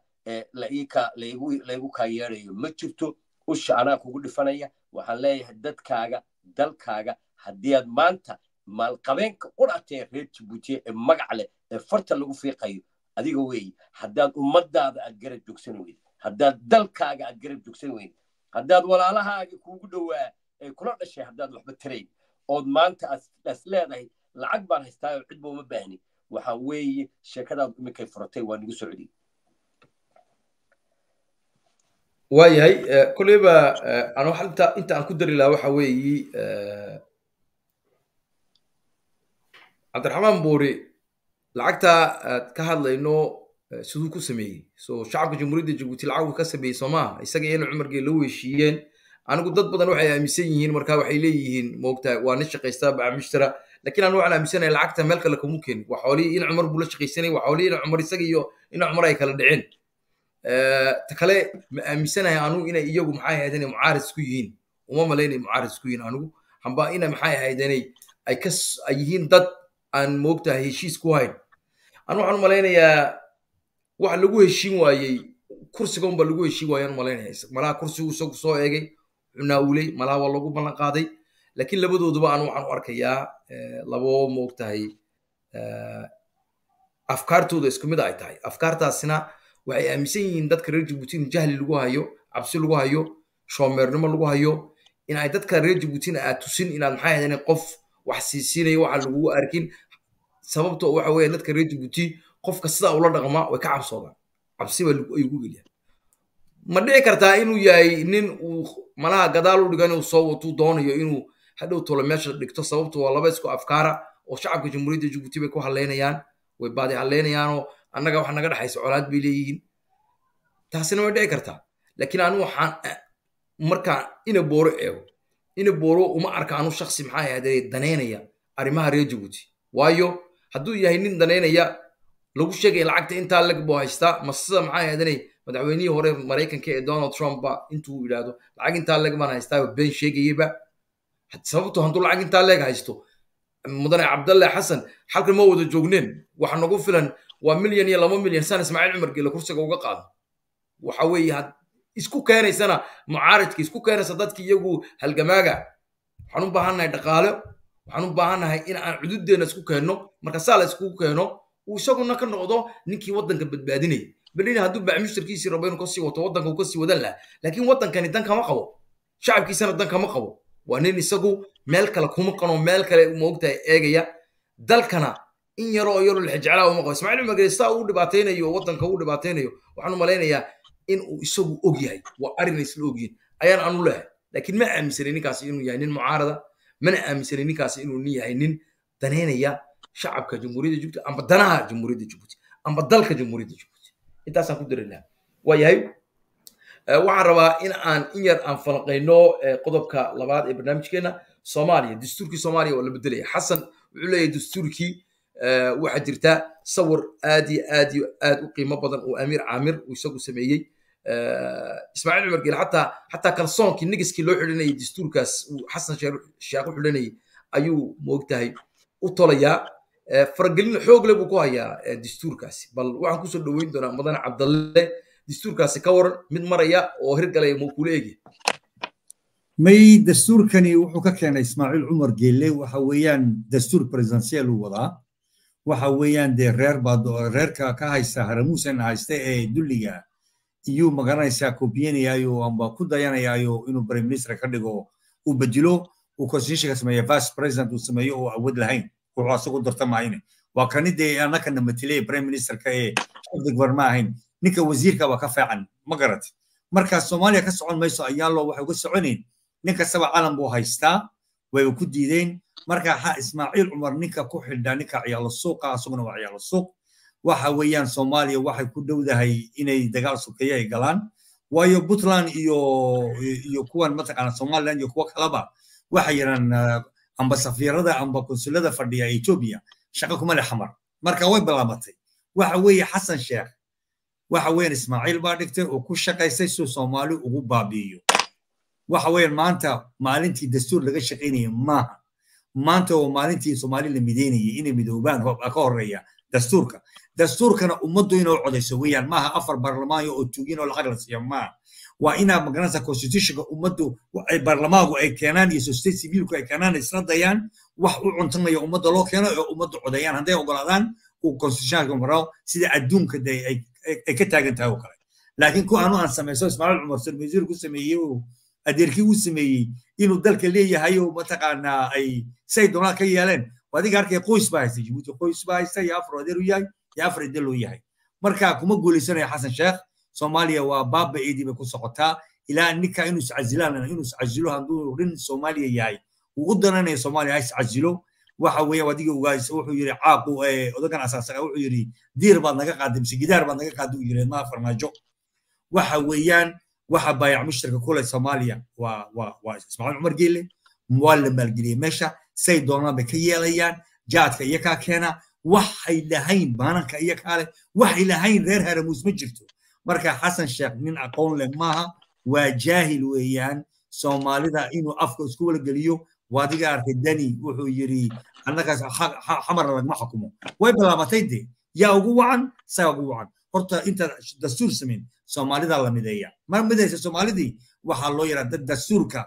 laygu kaa yeedayo ma jirto usha anaa kugu dhifanaya waxaan leeyahay dadkaaga dalkaaga haddii aad maanta maalqabeenka qudhatee reer jabuutiye ee magac leh ee farta lagu fiiqayo adiga weeye haddaad ummadaada aad garab joogsan weyd haddaad dalkaaga aad garab joogsan weyd haddaad walaalahaaga kuugu dhowaa ee kula dhashay haddaad waxba tarayn ood maanta as leedahay lacag baan haystaayo cidba uma baahni waxa weeye sheekadaadu iminkay furatay waa nigu socdi waayahay kolleyba ano inta inta aan ku dari lahaa waxa weeyi cabdiraxmaan buuri lacagta aad ka hadlayno siduu ku sameeyey so shacabka jamhuuriyadda jabuuti lacaguu ka sameeyey soo maaha isaga iyana cumargee la weeshiiyeen anigu dad badan waxay aaminsan yihiin marka waxay leeyihiin moogtaa waa nin shaqaystaa bacamishtara lakiin anu waxaan aaminsanahay lacagta meel kale kamu keenin waa xoolihii in cumar buu la shaqaysanay waa xoolihii in cumar isaga iyo in cumar ay kala dhiceen ta kale ma aaminsanahay anugu inay iyagu maxay ahayd inay mucaaris ku yihiin uma malaynay mucaaris ku yihiin anugu hamba ina maxay ahayd inay ay ka ay yihiin dad aan moogtahay heshiis ku hayn anu waxaan u malaynayaa wax lagu heshiin waayey kursiga unba lagu heshii waayaan malaynaya malaha kursigu isagu soo eegay cunaawuley malaha waa lagu ballan qaaday laakiin labadooduba aan waxaan u arkayaa labo moogtahay afkaartooda isku mid ay tahay afkaartaasina waxay aaminsan yihiin dadka reer jabuuti in jahli lagu hayo cabsi lagu hayo shoomeernimo lagu hayo in ay dadka reer jabuutina aad tusin inaad maxay ahayd qof wax siisiinayo waxa lagugu arkin sababto waxa weeye dadka reer jabuuti qofka sidaa ula dhaqma way ka cabsoodaan cabsi baa ay ugu geliyaan ma dhici kartaa inuu yahay nin uu malaha gadaal u dhigan inuu soo watuu doonayo inuu hadhow tolo meesha dhigto sababto waa laba isku afkaara oo shacabka jamhuuriyadda jabuuti bay ku hadlaynayaan way baadi hadlaynayaanoo annaga wax naga dhexaysa colaad bay leeyihiin taasina way dhici kartaa laakiin anu waxaan markaan ina booro eego ina booro uma arka anu shaksi maxaa ahaaday daneynaya arrimaha reer jabuuti waayo hadduu yahay nin daneynaya lagu sheegaya lacagta intaa leg buu haystaa ma sida maxaa ahaadanay madaxweynihii hore maraykanka ee donald trump ba intuu yidhaahdo lacag intaa leg baan haystaa been sheegayaba sababto hadduu lacag intaa leeg haysto mudane cabdalle xasan halkan ma wada joogneen waxa nagu filan waa milyan iyo laba milyan san ismaaciil cumar geele kursiga uga qaado waxa weeye isku keenaysana mucaaridka isku keenaysa dadki iyagu halgamaaga waxaan u baahannahay dhaqaale waxaan u baahannahay in aan cududeenna isku keenno marka saa la iskugu keeno uu isaguna ka noqdo ninkii waddanka badbaadinaya berlin hadduu bacmushtarkiisii rabo inuu kasii wato waddanka uu kasii wadan lahaa laakiin waddankani dan kama qabo shacabkiisana dan kama qabo waa nin isagu meel kale kuma qano meel kale moogtahay eegaya dalkana in yaroo yaroo lixjeclaa uma qabo ismaaciil cumar geestaa uu dhibaataynayo waddanka uu dhibaataynayo waxaan u malaynayaa in uu isagu og yahay waa arrin isla ogyihin ayaan anu lehay laakiin ma aaminsanay ninkaasi inuu yahay nin mucaarada mana aaminsanay ninkaasi inuu nin yahay nin daneynaya shacabka jamhuuriyadda jabuuti amba danaha jamhuuriyadda jabuuti amba dalka jamhuuriyadda jabuuti intaasaan ku dari lahaa waa yahay waxaan rabaa in aan in yar aan falanqayno qodobka labaad ee barnaamijkeena soomaaliya dastuurkii soomaaliya waa la bedelaya xasan wuxuu leeyahay dastuurkii waxaa jirta sawir aad iyo aad iyo aad u qiimo badan oo amiir caamir uu isagu sameeyey ismaaciil cumar geel xataa xataa kalsoonkii nigiskii loo xidhanayay dastuurkaas uu xasan sheekh u xidhanayay ayuu moogtahay u tolayaa faragelin xoog leh buu ku hayaa dastuurkaasi bal waxaan kusoo dhoweyn doonaa mudane cabdalle dastuurkaasi ka waran mid maraya oo hirgalaya muu kula eegya may dastuurkani wuxuu ka keenay ismaaciil cumar geelle waxa weeyaan dastuur presidential uu wadaa waxa weeyaan dee reer baa reerka ka haysta haramuusan haysta ee dulliga iyuu magaranaysaa kobiyanayaayo amba ku dayanayaayo inuu prime minister ka dhigo uu bedelo uu constitutionka sameeyo vice president uu sameeyo oo awood lahayn wuxuu asagu darta maayne waa kani dee annakana matelaya prime ministerka ee shafdigbar ma ahayn ninka wasiirka waa ka fiican ma garat marka soomaaliya ka socon mayso ayaalo waxay uga soconayn nin kastaba calan buu haystaa way ku diideen marka ha ismaaciil cumar ninka ku xidhaa ninka ciyaalo suuqa asaguna waa ciyaalo suuq waxa weeyaan soomaaliya waxay ku dhowdahay inay dagaal sokeeye ay galaan waayo puntland iyo iyo kuwan mataqaana somaliland iyo kuwa kaleba waxay yidhaan amba safiirada amba konsulada fadhiya etoobiya shaqo kuma le xamar marka way bilaabatay waxa weeye xasan sheekh waxa weeyaan ismaaciil baa dhigtay oo ku shaqaystay suu soomaali ugu baabi'iyo waxa weeyaan maanta maalintii dastuur laga shaqaynaya maaha maanta oo maalintii soomaali la mideynayay inay midoobaan ka horeeya dastuurka dastuurkana ummaddu inoo codayso weeyaan maaha afar baarlamaanyo oo tugin oo lacag la siiya maaha waa inaa magaranaysa constitutionka ummaddu ay baarlamaanku ay keenaan iyo society civilku ay keenaan isla dayaan wax u cuntanaya ummadda loo keeno oo ummaddu codeeyaan hadday ogolaadaan uu constitutionka maro sida adduunka de ay ka taagan tahay oo kale laakiin ku anu aan samayso ismaaciil cumar sarmasiir ku sameeyey oo adeerkii u sameeyey inuu dalka leeyahay oo mataqaanaa ay say doonaan ka yeeleen adiga arkay qoys baa haysta jibuuti qoys baa haysta iyo afar adeer u yahay iyo afar edel uu yahay marka kuma guulaysanaya xasan sheekh soomaaliya waa baaba eedii bay ku socotaa ilaa ninka inuu iscazilaan inuu iscazilo hadduu rin soomaaliya yahay uu u dananayo soomaaliya ha iscazilo waxa weeyaan adiga ugaas wuxuu yidhi caaqu odagan asaasaqa wuxuu yidhi diir baad naga qaaday mise gidaar baad naga qaaday uu yidhi maa farmaajo waxa weeyaan waxa baayac mushtarka kule soomaaliya waa waa waa ismaaciil cumar geelle waa la maalgeliyey meesha say doonaan bay ka yeelayaan jaadka iyo kaa keena waxay lahayn baananka iyo kaale waxay lahayn reer haramuus ma jirto marka xasan sheekh nin aqoon leh maaha waa jaahil weeyaan soomaalida inuu afka isku wala geliyo waadiga arkay dani wuxuu yidhi annagaas xamar lagma xukumo way bilaabatay de yaa ugu wacan saa ugu wacan horta inta dastuur samayn soomaalida la mideeya ma midaysa soomaalidii waxaa loo yaraa dad dastuurka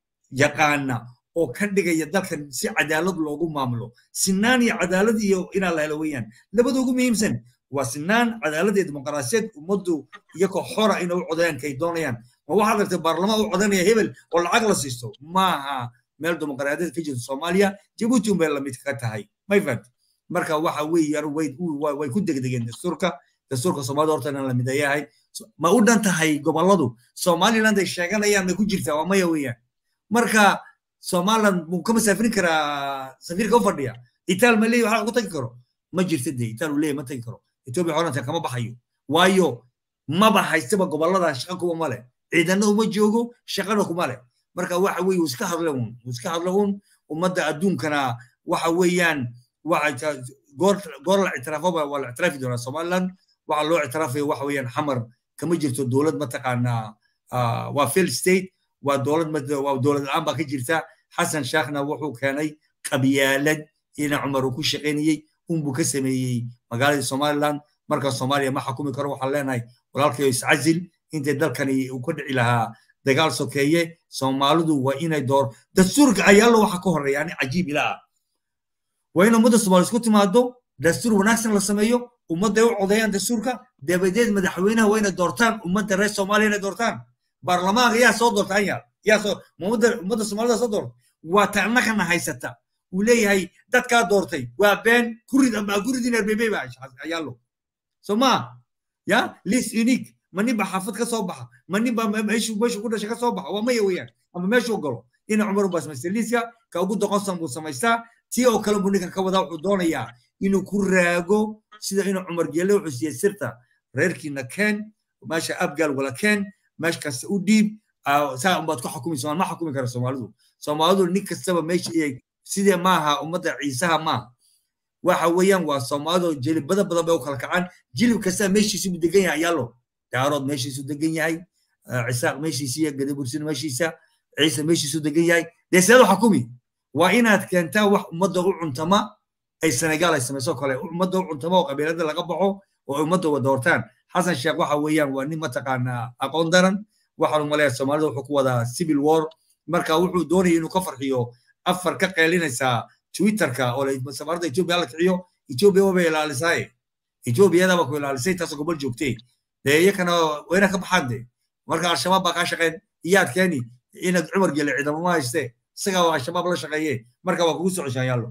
yaqaana oo ka dhigaya dalkan si cadaalad loogu maamulo sinaan iyo cadaalad iyo inaa la helo weeyaan labada ugu muhiimsan waa sinaan cadaalad iyo dimuqraasiyad ummaddu iyagoo xora inay u codayaan kay doonayaan ma waxaad aragtay baarlamaan u codanaya hebel oo lacag la siisto maaha meel dimuqraadiyad ka jirto soomaaliya jabuuti unbay lamid ka tahay may fahamti marka waxa weeyaan way way ku degdegeen dastuurka dastuurka soomaalida horta inaan la mideeyahay ma u dhan tahay gobolladu somaliland ay sheeganayaan may ku jirtaa waa maya weeyaan marka somaliland muu ka masaafirin karaa safiirka u fadhiya itaal ma leeyahy waxa ku tagi karo ma jirta dee itaal uu leeyahy ma tagi karo etoobiya xoranta kama baxayo waayo maba haystaba gobollada shaqa kuma male ciidana uma joogo shaqana kuma leh marka waxa weeye uu iska hadla un uu iska hadla un ummadda adduunkana waxa weeyaan waxa goor goor la ictiraafo waa la ictiraafi doonaa somaliland waxa loo ictiraafayo waxa weeyaan xamar kama jirto dowlad mataqaanaa waa fail state waa dowlad waa dowlad la-aan baa ka jirta xasan sheekhna wuxuu keenay qabyaalad ina cumar uu ku shaqaynayey unbuu ka sameeyey magaaladii somaliland marka soomaaliya ma xukumi karo waxaan leenahay walaalkayo iscazil intay dalkani uu ka dhici lahaa dagaal sokeeye soomaalidu waa inay door dastuurka ayaalo waxa ka horeeya ani cajiib ilaa ah waa in ummadda soomaaliya isku timaado dastuur wanaagsan la sameeyo ummadday u codeeyaan dastuurka dabadeed madaxweynaha waa inay doortaan ummadda reer soomaaliya inay doortaan baarlamaanka yaa soo doorta anyaal yaa soo ummadda ummadda soomaalida soo doorta waa ta annagana haysata uu leeyahay dadkaa doortay waa been kurid ama kuridin erbebe ba ayaalo soo maa ya list unique ma nin baa xaafad ka soo baxa ma nin baa meeshu meeshu ku dhashay ka soo baxa waa maya weeyaan ama meeshuu galo ina cumar baa samaystay liiska ka ugu doqonsan buu samaystaa tii oo kale buu ninkan ka wadaa wuxuu doonayaa inuu ku raago sida inuu cumar geelle wuxuu siiyey sirta reerkiina keen meesha abgaal wala keen meesh kasta u dhiib saa unbaad ku xukumi somaal ma xukumi kara soomaalidu soomaalidu nin kastaba meesha iyay sidee maaha ummadda ciisaha maaha waxa weeyaan waa soomaalidu jilibada badan bay u kala kacaan jilib kasta meeshiisu buu degan yahay ayaalo daarood meeshiisu degan yahay cisaaq meeshiisa iyo gadabursin meeshiisa ciise meeshiisu degan yahay dee seedu xukumi waa inaad keentaa wax ummadda u cuntama ay senegaal ay samayso kale ummadda u cuntama oo qabiilada laga baxo oo ummadda wada hortaan xasan sheekh waxa weeyaan waa nin mataqaanaa aqoon daran waxaan u maleeyaa soomaalida wuxuu ku wadaa civil war marka wuxuu doonaya inuu ka farxiyo afar ka qeylinaysaa twitterka oo safaarada etoobiya la kiciyo etoobiya wabay ilaalisaaye etoobiyadaba ku ilaalisay taasoo gobol joogtee dee iyakana wayna ka baxaan de marka al-shabaab baa kaa shaqeyn iyaad keeni inaad cumar gele ciidamo ma hayste isagaa waa al-shabaab la shaqeeye marka waa kugu soo ceshaan yaallo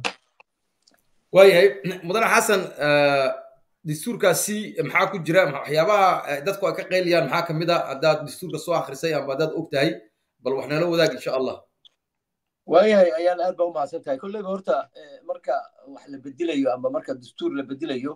waayahay mudane xasan dastuurkaasi maxaa ku jira waxyaabaha dadku ay ka qeyliyaan maxaa kamid a haddaad dastuurka soo akhrisay ama haddaad og tahay bal wax nala wadaag insha allah waayahay ayaan aad baa u mahadsan tahay kolleyba horta marka wax la bedelayo ama marka dastuur la bedelayo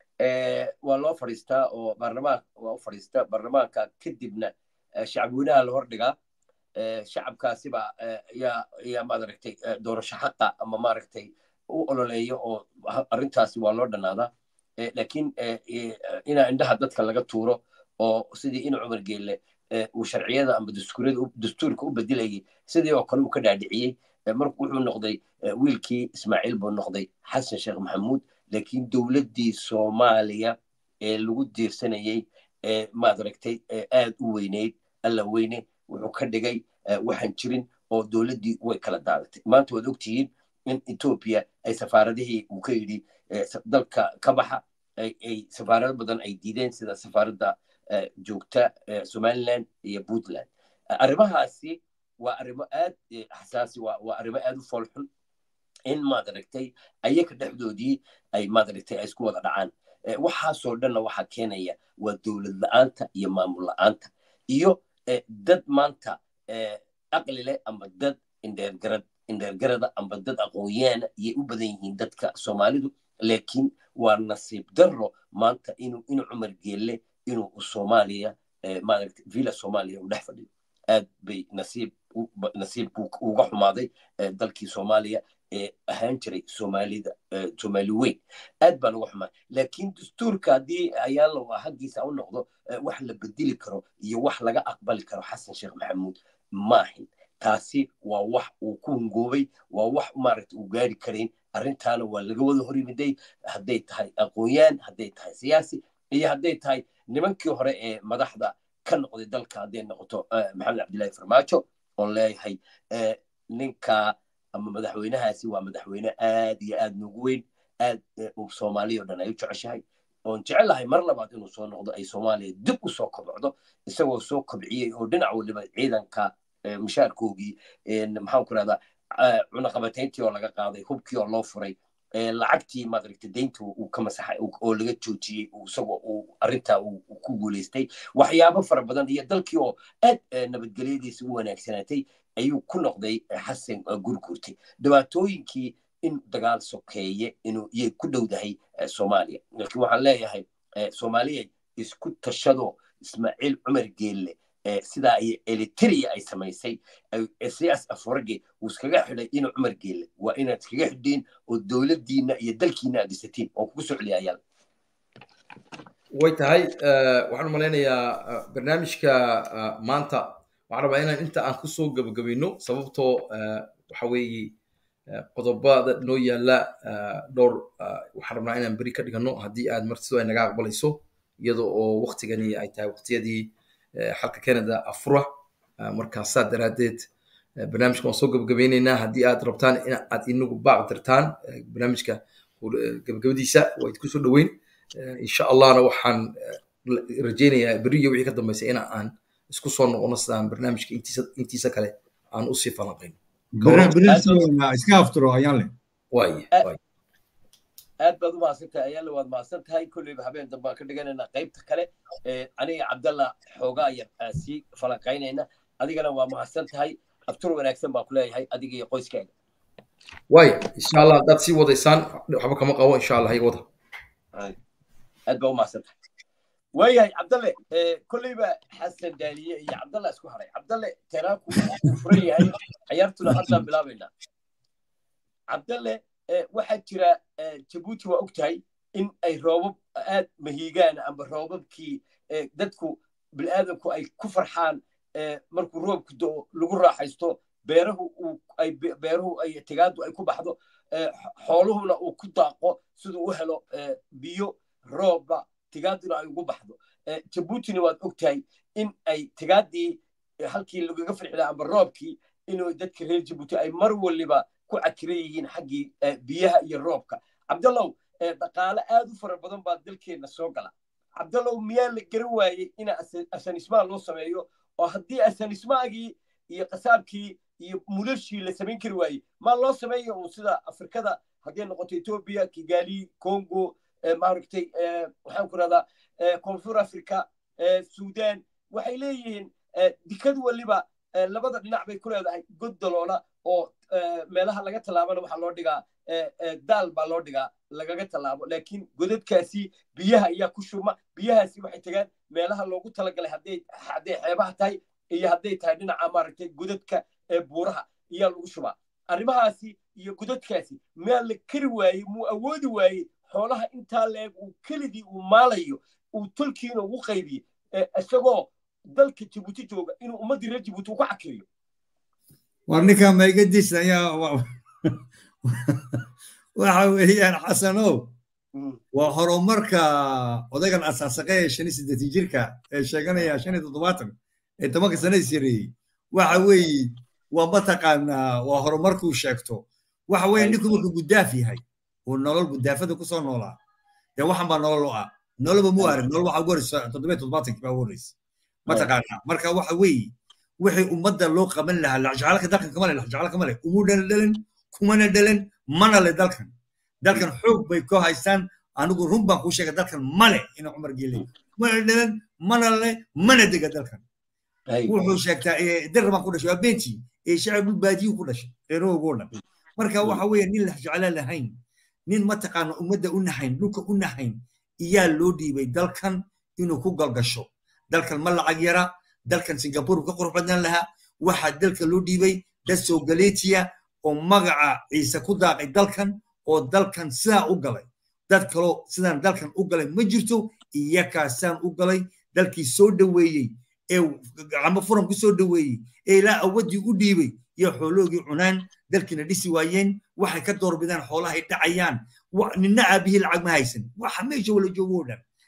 waa loo fadhiistaa oo baarlamaan waa u fadhiista baarlamaanka kadibna shacabweynaha la hordhigaa shacabkaasiba yaa yaa maaragtay doorasho xaqa ama maaragtay u ololeeyo oo arrintaasi waa loo dhannaadaa laakiin inaa indhaha dadka laga tuuro oo sidii in cumar geelle uu sharciyada ama dastuurka u bedelayay sidii oo kale uu ka dhaadhiciyey marku wuxuu noqday wiilkii ismaaciil buu noqday xasan sheekh maxamuud laakiin dowladdii soomaaliya ee lagu diirsanayey ee maadaragtay aad u weyneyd alla weyne wuxuu ka dhigay waxaan jirin oo dowladdii way kala daadatay maanta waad ogtihiin in etoobiya ay safaaradihii uu ka yidhi dalka ka baxa ay safaarado badan ay diideen sida safaaradda joogta somaliland iyo puntland arrimahaasi waa arrimo aad xasaasi waa arrimo aad u foolxun in maadaragtay ayaga dhexdoodii ay maadaragtay ay isku wada dhacaan waxaasoo dhanna waxaa keenaya waa dowlad la'aanta iyo maamul la'aanta iyo dad maanta aqli leh ama dad indheergarad indheergarada amba dad aqoonyaana iyay u badan yihiin dadka soomaalidu laakiin waa nasiib darro maanta inuu in cumar geelle inuu soomaaliya maaragtay villa soomaaliya u dhex fadhiyo aad bay nasiib nasiib uga xumaaday dalkii soomaaliya ee ahaan jiray soomaalida soomaali weyn aad baan uga xumaa laakiin dastuurka haddii ayaalo haggiisa u noqdo wax la bedeli karo iyo wax laga aqbali karo xasan sheekh maxamuud maahin taasi waa wax uu ku hungoobay waa wax maaragta uu gaari karayn arrintaana waa laga wada hor yimiday hadday tahay aqoonyaan hadday tahay siyaasi iyo hadday tahay nimankii hore ee madaxda ka noqday dalka hadday noqoto maxamed cabdillahi farmaajo oon leeyahay ninka ama madaxweynahaasi waa madaxweyne aad iyo aad nugu weyn aad uu soomaaliya o dhan ay u jeceshahay oon jecelahay mar labaad inuu soo noqdo ay soomaaliya dib u soo kobcdo isagoo soo kobciyey oo dhinac waliba ciidanka mushaarkoogii maxaan ku rahdaa cunaqabatayntii oo laga qaaday hubkii oo loo furay lacagtii maaragta deynta uu ka masaxay oo laga joojiyey isagoo uu arrintaa uu ku guulaystay waxyaabo fara badan iyo dalkii oo aad nabadgelyadiisa u wanaagsanaatay ayuu ku noqday xasan gurgurtay dhibaatooyinkii in dagaal sokeeye inuu iyay ku dhowdahay soomaaliya laakiin waxaan leeyahay soomaaliya isku tashado ismaaciil cumar geelle sidaa ay eliteria ay samaysay siyaas aforage uu iskaga xidhay inuu cumar geelle waa inaad iskaga xidhiin oo dowladdiina iyo dalkiina aad dhisatiin oo kugu soo celiya ayaal way tahay waxaan malaynayaa barnaamijka maanta waxaan rabaa inaan inta aan kusoo gabagabayno sababtoo waxa weeye qodobada noo yaala dhowr waxaan rabnaa inaan beri ka dhigano haddii aad martido ay naga aqbalayso iyada oo waktigani ay tahay waqtiyadii xalka canada afura markaasaa daraaddeed barnaamijka waan soo gabagabaynaynaa haddii aad rabtaan in aad inagu baaq dirtaan barnaamijka gabagabadiisa waa idinku soo dhoweyn insha allahna waxaan rajaynayaa beri iyo wixii ka dambeysay in aan isku soo noqono sidaan barnaamijka intiisa kale aan usii falanqayno iska afturo ayaan le waaye aad baad u mahadsantahay ayaale waad mahadsan tahay kolleyba habeen dambe aan ka dhiganaynaa qaybta kale aniga cabdalla xoogaa yar aan sii falanqaynayna adigana waa mahadsan tahay abtur wanaagsan baan ku leeyahay adiga iyo qoyskaaga waaya insha allah haddaad sii wadaysaan waxba kama qabo insha allah iga wada aad baa u mahadsan tahay waayahay cabdalle kolleyba xasan daaliye iyo cabdalla isku haray cabdalle teraanku uu furan yahay ciyaartuna haddaan bilaabaynaa cabdalle waxaa jira jabuuti waa og tahay in ay roobab aad mahiigaan amba roobabkii dadku bilaadanku ay ku farxaan markuu roobku do lagu raaxaysto beerahu ay beeruhu ay tigaadu ay ku baxdo xooluhuna uu ku daaqo siduu u helo biyo roobba tigaaduna ay ugu baxdo jabuutina waad og tahay in ay tigaadii halkii lagaga farxi lahaa amba roobkii inuu dadka reer jabuuti ay mar waliba ku cakiran yihiin xaggii biyaha iyo roobka cabdallow dhaqaale aad u fara badan baa dalkeenna soo gala cabdallow miyaa la garan waayey in asanismaa loo sameeyo oo haddii asanismaagii iyo qasaabkii iyo mulashii la samayn kari waayey maa loo sameeyo uu sida afrikada hadday noqoto etoobiya kigali congo maaragtay waxaan ku rahdaa koonfur africa sudan waxay leeyihiin dikad waliba labada dhinac bay ku leedahay god daloola oo meelaha laga tallaabana waxaa loo dhigaa daal baa loo dhigaa lagaga tallaabo laakiin godadkaasi biyaha ayaa ku shurma biyahaasi waxay tagaan meelaha loogu talagalay hadday hadday xeebaha tahay iyo hadday tahay dhinaca maaragtay godadka ee buuraha ayaa lagu shubaa arrimahaasi iyo godadkaasi maa la kari waayey muu awoodi waayey xoolaha intaa leeg uu keligii uu maalayo uu tolkiina ugu qaybiye isagoo dalka jabuuti jooga inuu ummaddii reer jabuuti uu ku xakiriyo war ninka maygadiis ayaa waxa weeyaan xasanow waa horumarka odaygan asaasaqe ee shan iyo siddeetan jirka ee sheeganaya shan iyo toddobaatan ee tobanka sana is yareeyey waxa weeye waa mataqaanaa waa horumarkuu sheegto waxa weeye ninku markuu gudaaf yahay uu nolol gudaafada kusoo noolaa dee waxan baa nolol u ah noloba mu arag nolol waxaa ugu horeysa toddobiyo toddobaatankii baa ugu horeysa mataqaanaa marka waxa weeye wixii ummadda loo qaban lahaa laxjacalka dalkan kama le laxjacala kama le umu dhala dhalan kumana dhalan mana le dalkan dalkan xoog bay ku haystaan anigu run baan kuu sheegay dalkan male ina cumar geele mana dhalan mana le mana dega dalkan wuxuu sheegtaa dar baan ku dhashay waa beentii ee shacab dhul baadiyuu ku dhashay reerahoogo dhan marka waxa weeye nin laxjacala lahayn nin mataqaana ummadda u nahayn dhulka u nahayn iyaa loo dhiibay dalkan inuu ku galgasho dalkan ma lacag yara dalkan singapore ka qurux badnaan lahaa waxaa dalka loo dhiibay dad soogaleetiya oo magaca ciise ku daaqay dalkan oo dalkan sidaa u galay dad kaloo sidaan dalkan u galay ma jirto iyakaasaan u galay dalkii soo dhoweeyey ee gacmo furan ku soo dhoweeyey ee ilaa awaddii u dhiibay iyo xooloogii cunaan dalkiina dhisi waayeen waxay ka doorbidaan xoolahay dhacayaan nina aabihii lacag ma haysan waxa meesha wala joogo oo dhan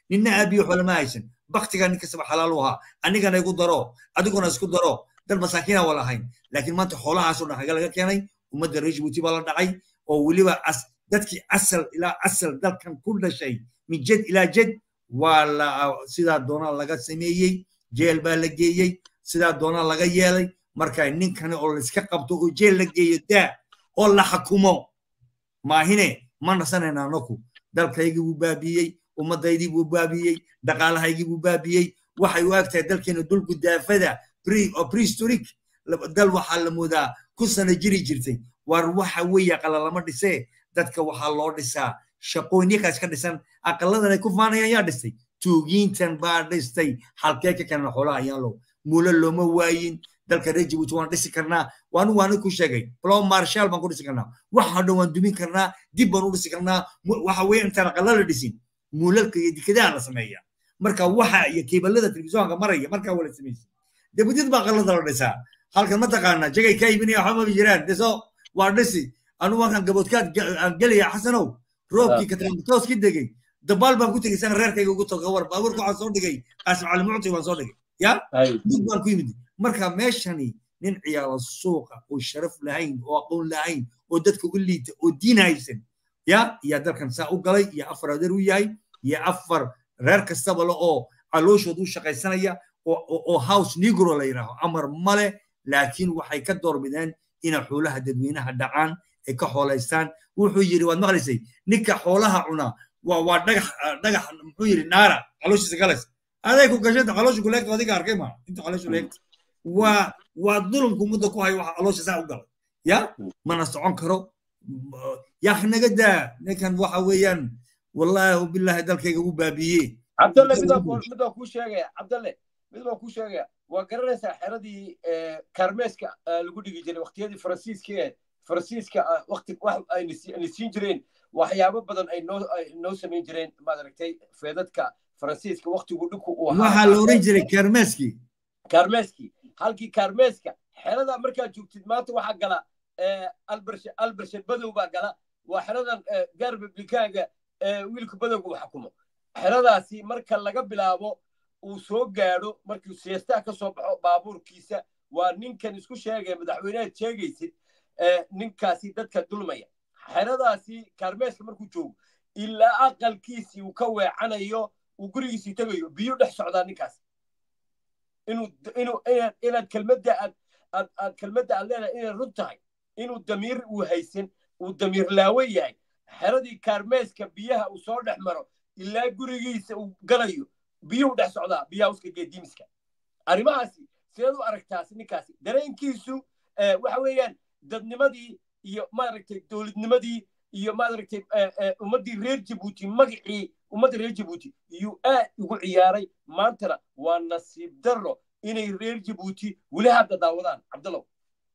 ninna aabiyo xoole ma haysan baktigaa nin kastaba xalaal u ahaa anigana igu daro adiguna isku daro dad masaakiina waa lahayn laakiin maanta xoolahaasoo dhan haga laga keenay ummadda reer jibuuti baa la dhacay oo weliba dadkii asal ilaa asal dalkan ku dhashay min jed ilaa jed waa la sidaa doonaa laga sameeyey jeel baa la geeyey sidaa doonaa laga yeelay marka ninkani oo laiska qabto oo jeel la geeyo daa oo la xakumo maahine ma nasanayna anaku dalkaygii buu baabiiyey ummadaydii buu baabiiyey dhaqaalahaygii buu baabiiyey waxay u eg tahay dalkeena dul gudaafada prehistoric dal waxaa la moodaa ku sana jiri jirtay war waxa weeye aqala lama dhisee dadka waxaa loo dhisaa shaqooyinyakaas ka dhisan aqaladan ay ku faanayaan yaa dhistay tuugiintan baa dhistay halkee ka keenan xoolaha ayaan low muule looma waayin dalka reer jibuuti waan dhisi karnaa waanu waana ku sheegay blom marshal baan ku dhisi karnaa waxa dhan waan dumin karnaa dib baan u dhisi karnaa waxa weeye intaan aqala la dhisin muulalka iyo dikadaha la sameeya marka waxa iyo keebalada telefisyoonka maraya markaa waa la sameysay debadid baa aqalada la dhisaa halkan ma taqaana jagay ka iibinaya waxba ma jiraan dhiso waa dhisi anu markaan gaboodkaad gelaya xasanow roobkii katramtooskii degay dabaal baan ku tegey sana reerkayga ugu toga war baabuurka waxaan soo dhigay qaasim cali mucti baan soo dhigay ya dug baan ku yimid marka meeshani nin ciyaalo suuqa oo sharaf lahayn oo aqoon lahayn oo dadka u liita oo diin haysan ya yaa dalkan saa u galay iyo afar adeer u yahay iyo afar reer kastaba le oo calooshood u shaqaysanaya oo house negro la yidhaaho amar male laakiin waxay ka doorbideen inay xoolaha dadweynaha dhacaan ay ka xoolaystaan wuxuu yidhi waad maqlaysay ninka xoolaha cunaa waa waa dhagax dhagax muxuu yidhi naara calooshiisa galas aday ku gashay caloosha kuleegta adiga arkay ma inta caloosha leegta waa waa dulumku muddo ku hayo waxa caloosha saa u galay ya mana socon karo yaa naga daa ninkan waxa weeyaan wallahi billahi dalkayga u baabiye cabdalle mid baa kuu sheegaya cabdalle mid baa kuu sheegaya waa garanaysaa xeradii karmeeska lagu dhigi jiray waqtiyadii faransiiska faransiiska waqti wax ayna siin jireen waxyaabo badan ay noo noo samayn jireen maad aragtay feedadka faransiiska waqtigu dhinku uu ahaa waxaa la oran jiray karmeeskii karmeeskii halkii karmeeska xerada markaad joogtid maanta waxaa gala albershe badow baa gala waa xeradan gaar republikaaga wiilka badowga uu xukumo xeradaasi marka laga bilaabo uu soo gaadho markuu siyaastaa ka soo baxo baabuurkiisa waa ninkan isku sheegaya madaxweynehaad sheegaysid ninkaasi dadka dulmaya xeradaasi kaarmeeska markuu joogo ilaa aqalkiisii uu ka weecanayo uu gurigiisii tegayo biyo dhex socdaa ninkaas inuu inuu inaad kelmadda aad aad aad kelmadda aad leedahay inay run tahay inuu damiir uu haysan uu damiir laawo yahay xeradii kaarmeeska biyaha uu soo dhex maro ilaa gurigiisa uu galayo biyuhu dhex socdaa biyaha uska geediimiska arrimahaasi sideed u aragtaas ninkaasi dareenkiisu waxa weeyaan dadnimadii iyo maaragtay dowladnimadii iyo maaragtay ummaddii reer jabuuti magacii ummadda reer jabuuti iyuu aad ugu ciyaaray maantana waa nasiib darro inay reer jabuuti weli hadda daawadaan cabdallow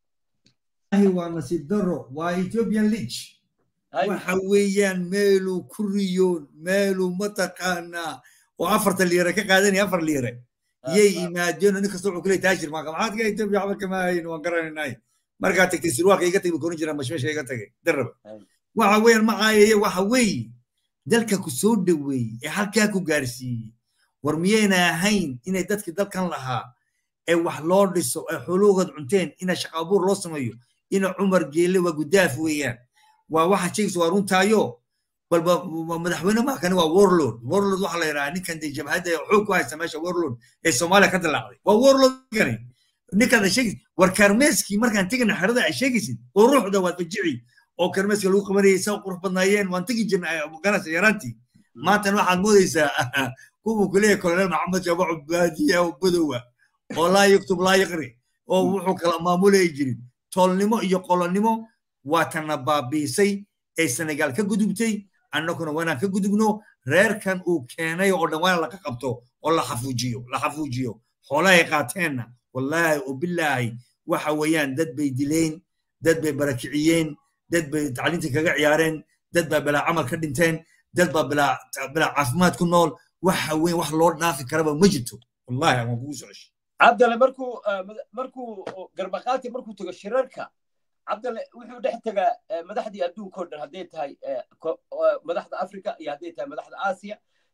waa nasiib darro waa ethiopian league waxa weeyaan meeluu ku riyoon meeluu mataqaanaa oo afarta liire ka qaadanaya afar liire yay imaadeen nin kasta wuxuu kule taajir maaka maxaad ka etoobiya waxba kama hayn waan garanaynay markaa tagtay sirwaalka iga tagay korin jiraa mashmeesha iga tagay daraba waxa weeyaan ma caayaya waxa weeye dalka ku soo dhoweeyey ee halkaa ku gaarsiiyey war miyayna ahayn inay dadkii dalkan lahaa ee wax loo dhiso ee xoolahoood cunteen ina shaqa abuur loo sameeyo ina cumar geelle waa gudaaf weeyaan waa waxa sheegaysa waa runtaayo balba madaxweyne maakani waa warlord warlord waxaa la yidhahaa ninkan dee jabhadda xoog ku haysta meesha warlord ee soomaaliya ka dilaacday waa warlord kani ninkaad ay sheegaysid war karmeeskii markaan tegina xerada ay sheegaysid oo ruuxda waad fajici oo karmeeska lagu qabanayay saa qurux badnaayeen waan tegi jirnay ganacsi yaraantii maantana waxaad moodaysaa kuwuu kuleeyahay kolonel maxamed jabaco baadiya oo badowa oo laa yaktub laa yaqri oo wuxuu kala maamulayay jirin toolnimo iyo qolonnimo waa tana baabiisay ee senegaal ka gudubtay annaguna waanaan ka gudubno reerkan uu keenay oo dhan waana laga qabto oo la xafuujiyo la xafuujiyo xoolahay qaateenna wallaahi oo bilaahi waxa weeyaan dad bay dileen dad bay barakiciyeen dad bay tacliinta kaga ciyaareen dad baa bilaa camal ka dhinteen dad baa bilaa bilaa caafimaad ku nool waxa weyn wax loo dhaafi karaba ma jirto wallahi waan kugu socoshay cabdale markuu markuu garbaqaati markuu tago shirarka cabdale wuxuu dhex tegaa madaxdii adduunka o dhan hadday tahay madaxda africa iyo hadday tahay madaxda aasiya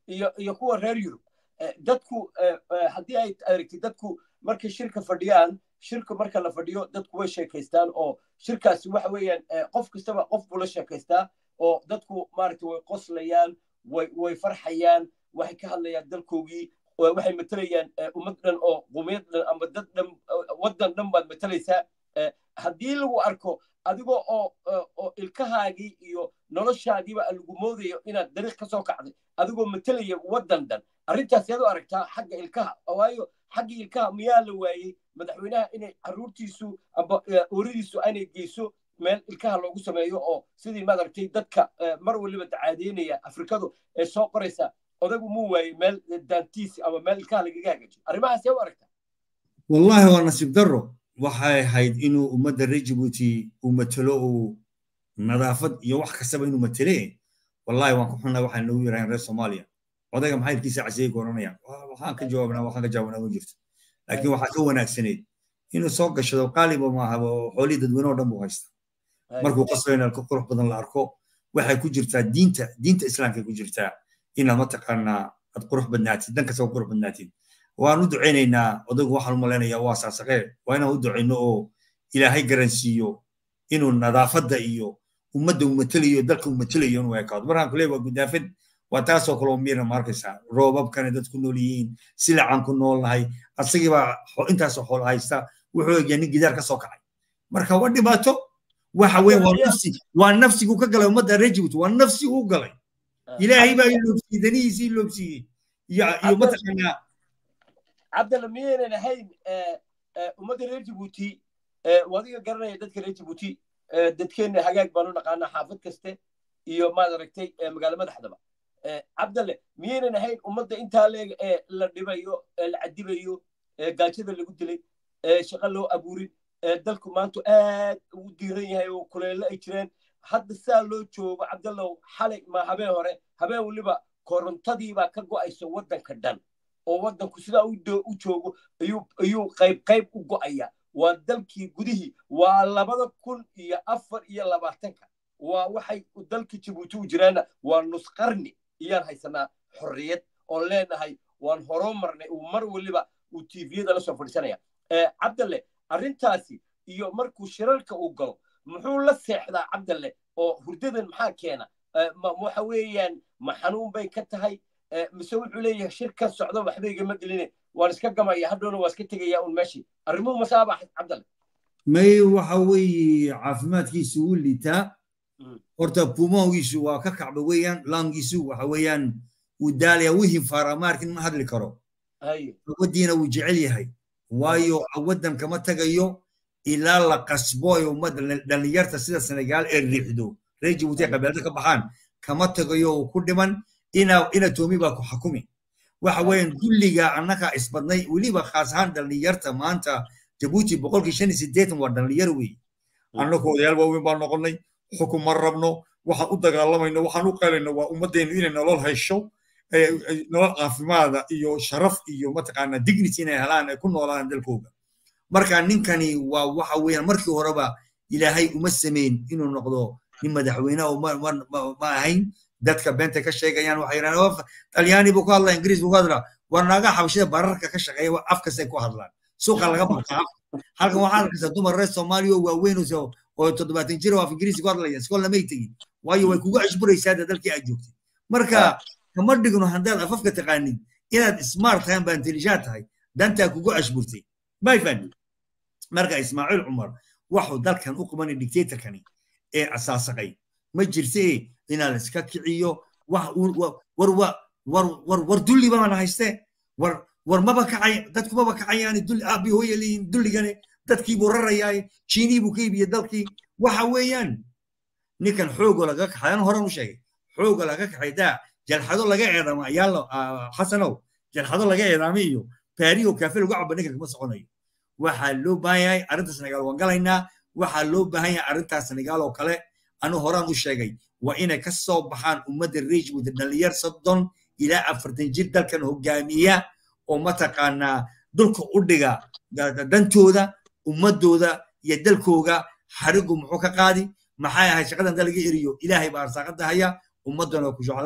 iyo iyo kuwa reer yurub dadku haddii ay aragtid dadku markay shirka fadhiyaan shirka marka la fadhiyo dadku way sheekaystaan oo shirkaasi waxa weeyaan qof kastaba qof buu la sheekaystaa oo dadku maaragtay way qoslayaan way way farxayaan waxay ka hadlayaan dalkoogii waxay matalayaan ummad dhan oo qumiyad dhan ama dad dhan waddan dhan baad matalaysaa haddii lagu arko adigoo oo oo ilkahaagii iyo noloshaagiiba lagu moodayo inaad dariiq ka soo kacday adigoo matalaya waddan dhan arrintaas yaad u aragtaa xagga ilkaha waayo xagga ilkaha miyaa la waayey madaxweynaha inay carruurtiisu amba ooridiisu aanay geyso meel ilkaha loogu sameeyo oo sidii maad aragtay dadka mar waliba dacaadeynaya afrikadu ee soo qoraysa odagu muu waayey meel daantiisi ama meel ilkaha lagaga hagaajiyo arrimahaas yaa u aragtaa wallahi waa nasiib darro waxay ahayd inuu ummadda reer jibuuti uu matelo uu nadaafad iyo wax kastaba inuu matele wallahi waan ku xunnaa waxaan noogu yiraaheen reer soomaaliya odayga maxay ilkiisa casiyey goranayaan waxaan ka jawaabnaa waxaan ka jawaabanaa ma jirto laakiin waxaa ka wanaagsanayd inuu soo gashado qaaliba maaha xoolihii dadweyne oo dhan buu haysta markuu qasbayna ka qurux badan la arko waxay ku jirtaa diinta diinta islaamkay ku jirtaa inaad mataqaanaa aad qurux badnaatid dan kastaba qurux badnaatid waan u ducaynaynaa odaygu waxaan u malaynayaa waa saasaqee waa inaan u ducayno oo ilaahay garansiiyo inuu nadaafadda iyo ummadda uu matelayo dalka uu matelayo inuu ekaado markaan kule waa gudaafad waa taasoo kale oo miira ma arkaysaa roobabkana dad ku nool yihiin silacan ku noolnahay asagiibaa intaasoo xoolo haysta wuxuu egyaa nin gidaar ka soo kacay marka waa dhibaato waxa weeye waa nafsi waa nafsigu ka galay ummadda reer jibuuti waa nafsi uu galay ilaahay baa iloobsiiyey danihiisii iloobsiiyey iyo iyo mataqaanaa cabdalla miyaynan ahayn ummadda reer jibuuti wadiga garanaya dadka reer jibuuti dadkeenna hagaag baanu naqaanaa xaafad kaste iyo maad aragtay magaalo madaxdaba cabdalle miyaynan ahayn ummadda intaa leeg ee la dhibayo ee la cadibayo gaajada lagu dilay shaqo loo abuurin dalku maanta aad ugu diiran yahay oo kuleelo ay jireen hadda saa loo joogo cabdallow xalay ma habeen hore habeen weliba korontadiibaa ka go'aysa waddanka dhan oo waddanku sidaa u joogo ayuu qayb qayb u go'aya waa dalkii gudihii waa labada kun iyo afar iyo labaatanka waa waxay dalka jibuuti u jiraana waa nus qarni iyaan haysanaa xorriyad oon leenahay waan horoo marnay uu mar weliba uu tviyada la soo fadhiisanaya cabdalle arrintaasi iyo markuu shirarka uu galo muxuu la seexdaa cabdalle oo hurdadan maxaa keena waxa weeyaan ma xanuun bay ka tahay mise wuxuu leeyahay shirkan socdo waxba igama geline waan iska gamaya hadhowna waa iska tegaya un meeshii arrimuhu masaaba cabdalle may waxa weeye caafimaadkiisu wuu liitaa horta pumongiisu waa ka kacba weeyaan langiisu waxa weeyaan wuu daalaya wuu hinfaaraa maarkin ma hadli karo awadiina wuu jecel yahay waayo awadan kama tagayo ilaa la qasbo ee ummadda dhallinyarta sida senegaal ee riixdo reer jibuuti ee qabeelada ka baxaan kama tagayo uu ku dhiman ina ina toomi baa ku xakumi waxa weeyaan dulliga annaga isbadnay weliba khaas ahaan dhallinyarta maanta jabuuti boqolkii shan iyo siddeetan waa dhallinyar wey annagu odayaal waaweyn baan noqonnay xukun ma rabno waxaan u dagaalamayno waxaan u qalayno waa ummaddeenu inay nolol hesho nolol caafimaada iyo sharaf iyo mataqaanaa dignity inay helaan ay ku noolaan dalkooga marka ninkani waa waxa weeyaan markii horeba ilaahay uma samayn inuu noqdo nin madaxweyne oo ma ahayn dadka beenta ka sheegayaan waxay yidhahdeen talyaani buu ku hadlaa ingiriis buu ku hadlaa war naaga xabashida bararka ka shaqeeya afkastay ku hadlaan suuqa laga bartaa halkan waxaa arkaysaa dumar reer soomaaliya oo waaweyn oo toddobaatan jir oo af ingiriisi ku hadlaya iskool lamay tegin waayo way kugu cashburaysaa dalkii aad joogtay marka kama dhigno haddaad afafka taqaanid inaad smart tahay amba intelligent tahay dantaa kugu cashburtay may fahmi marka ismaaciil cumar waxuu dalkan u qabanay dictatorkani ee asaasaqay ma jirte inaad iska kiciyo war dulli baana hayste war war maba kacay dadku maba kacayaani dulli aabi hooya leeyihin dulligane dadkii buu rarayaaye jiinii buu ka iibiyey dalkii waxa weeyaan ninkan xoogo laga kaxay an horan u sheegay xooga laga kaxay daa jalxado laga eedaamo ayaalo xasanow jalxado laga eedaamo iyo baariyo kaafe lagu cabo ninkan kama soconayo waxaa loo baahan yahay arrinta senegaal waan galaynaa waxaa loo baahan yahay arrintaas senegaal oo kale anu horaan u sheegay waa inay ka soo baxaan ummadda rejwood dhalinyar soddon ilaa afartan jir dalkan hogaamiya oo mataqaanaa dulka u dhiga dantooda ummadooda iyo dalkooga xarigu muxuu ka qaadi maxay ahay shaqadan dalaga eriyo ilaahay baa arsaaqada haya ummaddana ku jeclaan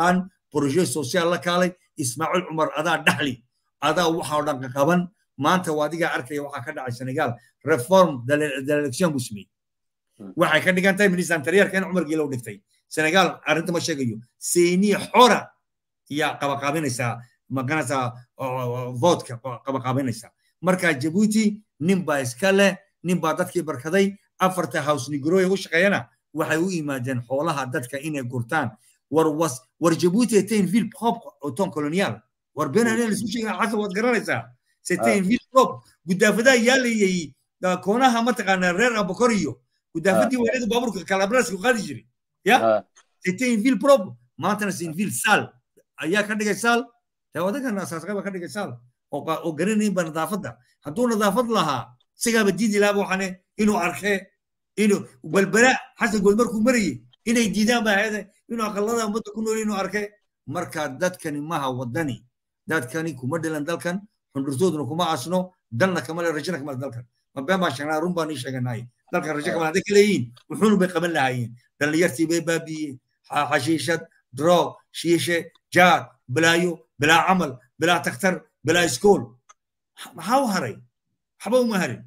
proje social la kaalay ismaaciil cumar adaa dhaxli adaa waxa oo dhan qaban maanta waa adigaa arkaya waxaa ka dhacay senegal reform delection buu sameeyey waxay ka dhigan tahay minister antariyarka in cumar geelow dhigtay senegal arrinta ma sheegayo seyni xora yaa qabaqaabinaysaa maganaysaa voodka qabaqaabinaysaa marka jabuuti nin baa iska leh nin baa dadkii barkaday afarta house nigroya u shaqeeyana waxay u yimaadeen xoolaha dadka inay gurtaan war was war jabuuti etain ville propre au temps colonial war benane laisku sheegay xasan waad garanaysaa setain ville propre gudaafadaa yaalayay koonaha mataqaanaa reer abakor iyo gudaafadii weynada baaburka kalabrasku qaadi jiray ya setain ville propre maantana sein ville sal ayaa ka dhigay sal dee odagan asaasqaba ka dhigay sal oo garanaynba nadaafadda hadduu nadaafad lahaa sigaaba diidi lahaaba waxaane inuu arkee inuu balbala xasan good markuu marayey inay diidaan ba ahayd inuu aqalada ummadda ku nool inuu arkee marka dadkani maha wadani dadkani kuma dhilan dalkan xundurtooduna kuma asno dalna kama le rajana kama dalkan ma been baan sheegnaa run baan ii sheeganaay dalkan rajo kama hadday ka leeyihiin wuxuunu bay qaban lahaayeen dhallinyartii bay baabiiyeen xashiishad drog shiishe jaad bilaayo bilaa camal bilaa takhtar bilaa iskool maxaa u haray waxba uma harin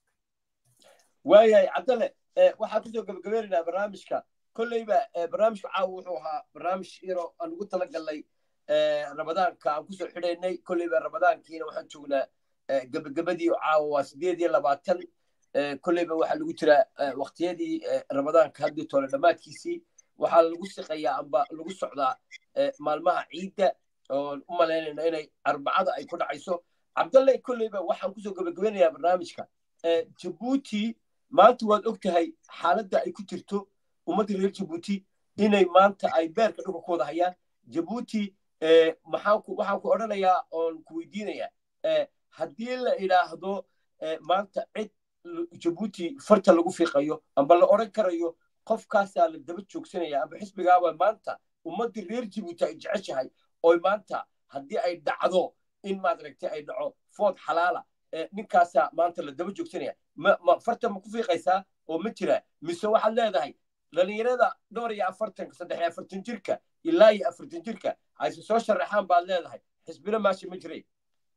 waayahay cabdalle waxaan kusoo gabagabaynaynaa barnaamijka kolleyba barnaamijku caawa wuxuu ahaa barnaamij yaro aan ugu talagalnay ramadaanka aan kusoo xidhaynay kolleyba ramadaankiina waxaan joognaa gabagabadii caawa waa sideed iyo labaatan kolleyba waxaa lagu jiraa waqtiyadii ramadaanka haddii tole dhammaadkiisii waxaa lagu siqayaa amba lagu socdaa maalmaha ciidda oon u malaynayna inay arbacada ay ku dhacayso cabdalle kolleyba waxaan kusoo gabagabeynayaa barnaamijka jabuuti maanta waad og tahay xaaladda ay ku jirto ummadda reer jabuuti inay maanta ay beerka dhulka ku wada hayaan jabuuti waxaan ku odhanayaa oon ku weydiinayaa haddii la idhaahdo maanta cid jabuuti farta lagu fiiqayo amba la odhan karayo qofkaasaa la daba joogsanaya amba xisbigaaba maanta ummadda reer jabuuti ay jeceshahay oy maanta haddii ay dhacdo in maadaragtay ay dhaco food xalaala ninkaasaa maanta la daba joogsanaya ma farta ma ku fiiqaysaa oo ma jira mise waxaad leedahay dhalinyarada dhowr iyo afartanka saddex iyo afartan jirka ilaa iyo afartan jirka ayse soo sharaxaan baad leedahay xisbina maasha ma jiray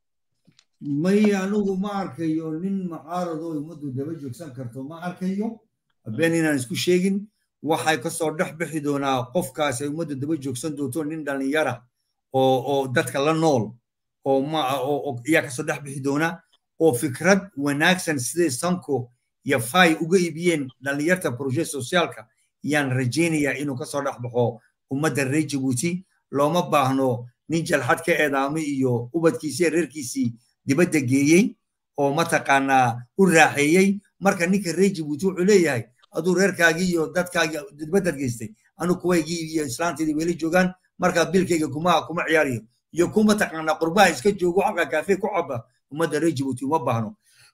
may anigu ma arkayo nin mucaaradoo ummaddu daba joogsan karto ma arkayo been inaan isku sheegin waxay kasoo dhex bixi doonaa qofkaas ay ummadda daba joogsan doonto nin dhalinyara oo oo dadka la nool oo ma oo ayaa kasoo dhex bixi doona oo fikrad wanaagsan siday sanko iyo fay uga iibiyeen dhalinyarta proje sociaalka yaan rajaynayaa inuu kasoo dhex baxo ummadda reer jabuuti looma baahno nin jalxad ka eedaamay iyo ubadkiisii iyo reerkiisii dibadda geeyey oo mataqaanaa u raaxeeyey marka ninka reer jabuuti wuxuu leeyahay aduu reerkaagii iyo dadkaagii dibaddaad geystay anu kuwaygii iyo islaanteedii weli joogaan marka bilkayga kuma kuma ciyaariyo iyo ku mataqaanaa qurbaha iska joogo halka kaafe ku caba ummadda reer jabuuti uma baahno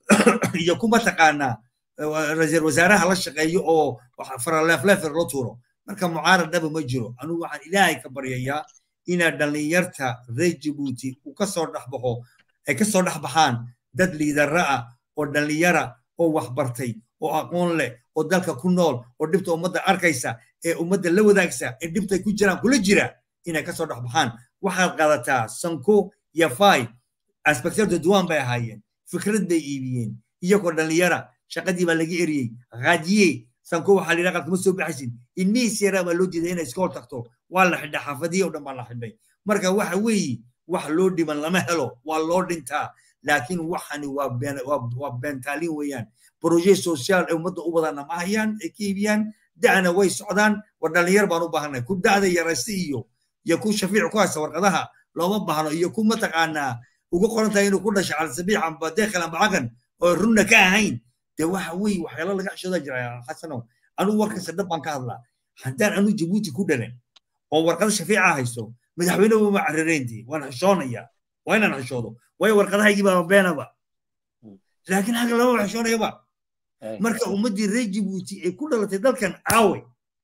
iyo ku mataqaanaa ra-iisul wasaaraha la shaqeeyo oo faraleefleefer loo tuuro marka mucaarad dhaba ma jiro anugu waxaan ilaahay ka baryayaa inaa dhalinyarta reer jabuuti uu kasoo dhex baxo ay kasoo dhex baxaan dad liidara ah oo dhalinyara oo waxbartay oo aqoon leh oo dalka ku nool oo dhibta ummadda arkaysa ee ummadda la wadaagsa ee dhibtay ku jiraan kula jira inay kasoo dhex baxaan waxaad qaadataa sanko iyo fay inspector de duwan bay ahaayeen fikrad bay iibiyeen iyagoo dhalinyara shaqadii baa laga eriyey raadiye sanko waxaa la yidhaha qalkama soo baxaysin ilmihiis yaraa baa loo diiday inay iskool tagto waa la xidhay xaafadihi oo dhan baa la xidhay marka waxa weeye wax loo dhiman lama helo waa loo dhintaa laakiin waxani waa beentaalin weeyaan broje social ee ummadda u wadana ma hayaan ay ka iibiyaan da'na way socdaan war dhalinyar baan u baahanay ku da'da yarayste iyo iyo ku shafiic ku haysta warqadaha looma baahno iyo ku mataqaanaa ugu qoran tahay inuu ku dhashay calsabiix amba deekhel amba cagan oo runna ka ahayn dee waxa weeye waxyaalo laga xishooda jira xasanow anugu warkasta dhab baan ka hadlaa haddaan anu jabuuti ku dhalan oo warqada shafiica haysto madaxweyne uma carareyntii waan xishoonayaa waa inaan xishoodo waayo warqadahaygii baa beenaba laakiin haga lama xishoonayaba marka ummaddii reer jabuuti ee ku dhalatay dalkan caawe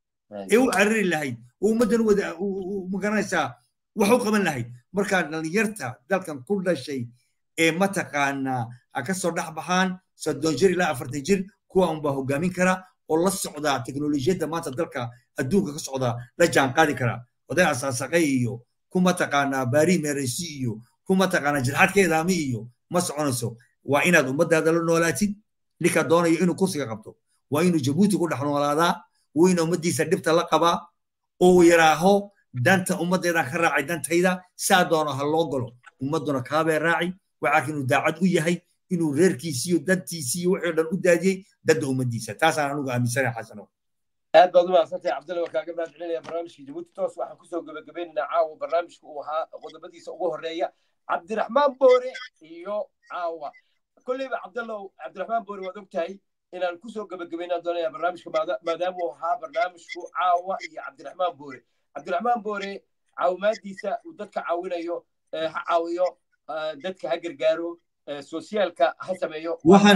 ee u carari lahayd oo ummaddan wada magaranaysaa wax u qaban lahayd markaa dhalinyarta dalkan ku dhashay ee mataqaanaa ha ka soo dhex baxaan soddon jir ilaa afartan jir kuwa unbaa hogaamin kara oo la socdaa teknolojiyadda maanta dalka adduunka ka socdaa la jaan qaadi kara oday asaasaqay iyo kuma taqaanaa baari meresi iyo kuma taqaanaa jilxadkeedaami iyo ma soconayso waa inaad ummadaada la noolaatid ninka doonayo inuu kursiga qabto waa inuu jabuuti ku dhex noolaadaa waa inuu ummaddiisa dhibta la qabaa oo yaraaho danta ummaddeedaan ka raacay dantayda saa doono ha loo galo ummadduna kaabee raaci waxaa inuu daacad u yahay inuu reerkiisiyo dantiisiyo wixii dhan u daadiyey dadda ummaddiisa taasaan anugu aaminsanahay xasanow aad baad u mahadsantahay cabdulla waa kaaga mahad celinaya barnaamijka jabuuti toos waxaan kusoo gebagabaynaynaa caawa barnaamijka uu ahaa qodobadiisa ugu horeeya cabdiraxmaan boore iyo caawa kolleyba cabdallow cabdiraxmaan boore waad ogtahay inaan kusoo gebagabaynaan doonaya barnaamijka maadaama uu ahaa barnaamijku caawa iyo cabdiraxmaan boore cabdiraxmaan boore caawimaadiisa uu dadka caawinayo ha caawiyo dadka ha gargaaro sosiyaalka ha sameeyo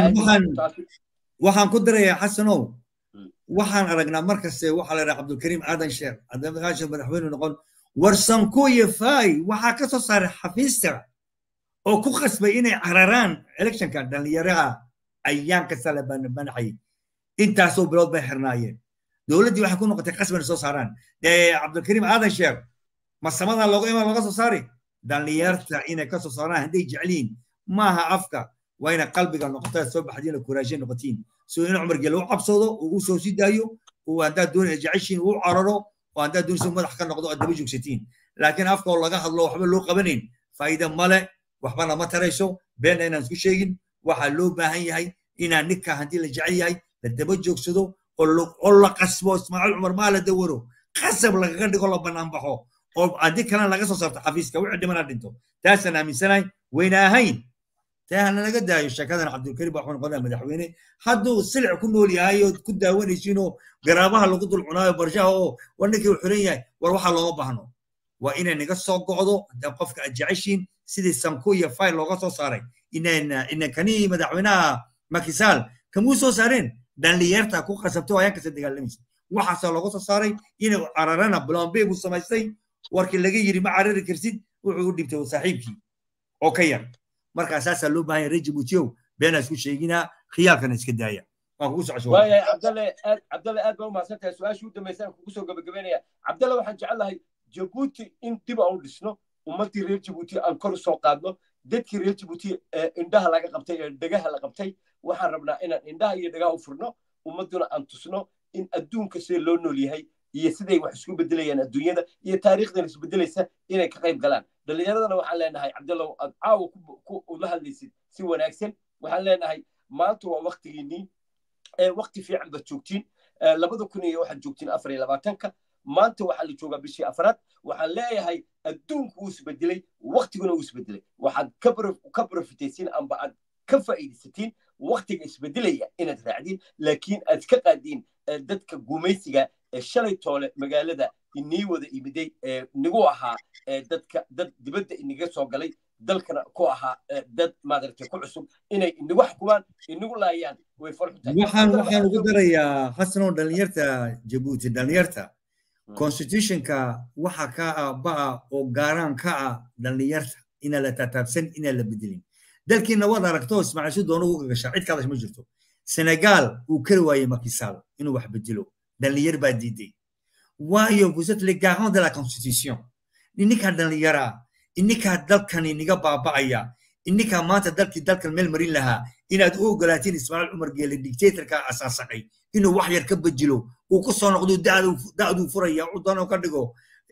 waxaan ku darayaa xasanow waxaan aragnaa markaste waxaa la yidhaha cabdulkariim aadan sheer adamakaasha madaxweyne noqon warsankuye fay waxaa ka soo saaray xafiista oo ku qasbay inay cararaan electionka dhallinyaraha ayaan kasta la manaxayay intaasoo bilood bay xirnaayeen dowladdii waxay ku noqotay qasbana soo saaraan cabdulkariim aadan sheer masamadan looga imaan looga soo saari dhallinyarta inay ka soo saaraan hadday jecliin maaha afka waa ina qalbiga noqotaa soo baxdiina kuraashe noqotiin soo in cumar gele u cabsado uu u soo sii daayo oo haddaad doonaya jeceshiin uu cararo oo haddaad doonaysa madax ka noqdo aad daba joogsatiin laakiin afka oo laga hadlo waxba loo qabanayn faa'iida male waxbana ma tarayso beenna inaan isku sheegin waxaa loo baahan yahay inaan ninka haddii la jecel yahay la daba joogsado oo la qasbo ismaaciil cumar maa la dawaro qasab lagaga dhigo la bannaan baxo oo haddii kalena laga soo saarto xafiiska wixii dhimana dhinto taasaan aaminsanahay wayna ahayn taana laga daayo sheekadan cabdulkariim baa wuxuu noqonaya madaxweyne hadduu silic ku nool yahay oo ku daawanaysiinoo garaabaha lagu dul cunaayo barshaha oo war ninkii uu xiran yahay war waxaa looma baahno waa inay naga soo go'do haddii qofka aad jeceshiin sidii sanku iyo fayl looga soo saaray inan kanii madaxweynaha makisaal kamuu soo saareen dhallinyarta ku qasabtay oo ayaan kasa dagaalamaysa waxaasaa looga soo saaray inay cararana blombe buu samaystay warkii laga yiri ma carari karsid wuxuu u dhibtay saaxiibkii oo ka yar markaa saasaa loo baahan yahay reer jabuutiyow beenaa isku sheeginaa khiyaalkana iska daaya waan kugu socosho waayahay cabdalle aad cabdalle aad baa u mahadsantahay su-aashii u dambaysaan kugu soo gabagabeynaya cabdalle waxaan jecelahay jabuuti in dib aan u dhisno ummaddii reer jabuuti aan kor u soo qaadno dadkii reer jabuuti indhaha laga qabtay ee dhegaha la qabtay waxaan rabnaa inaan indhaha iyo dhegaha u furno ummadduna aan tusno in adduunka sida loo nool yahay iyo siday wax isku bedelayaan adduunyada iyo taariikhdan isbedelaysa inay ka qayb galaan dhallinyaradana waxaan leenahay cabdallow aad caawa ula hadlaysid si wanaagsan waxaan leenahay maanta waa waktigiinnii wakti fiican baad joogtiin labada kun iyo waxaad joogtiin afar iyo labaatanka maanta waxaa la joogaa bishii afraad waxaan leeyahay adduunku wuu isbedelay waktiguna wuu isbedelay waxaad ka profitaysiin amba aad ka faa'iidaysatiin waktiga isbedelaya inaad raacdiin laakiin aad ka qaadiin dadka gumaysiga ee shalay toole magaalada inii wada imiday ee nigu ahaa dadka dad dibadda iniga soo galay dalkana ku ahaa dad maadaragtay ku cusub inay inigu xukumaan inigu laayaan way waxaan waxaan ugu darayaa xasanow dhallinyarta jabuuti dhallinyarta constitutionka waxa ka ah ba'a oo gaaraan ka ah dhallinyarta inaan la taataabsan inaan la bedelin dalkiina waad aragto ismaaciil si doono uga gashaa cid kaadash ma jirto senegal uu kari waayey makisaal inuu wax bedelo dhallinyar baa diiday waayo vous êtes les garants de la constitution ininkaa dhallinyara ininkaa dalkan iniga baaba'aya ininkaa maanta dalkii dalkan meel marin lahaa inaad u ogolaatiin ismaaciil cumar geele dictatorka asaasaqay inuu wax yar ka bedelo uu ku soo noqdo da'duu furaya u doono ka dhigo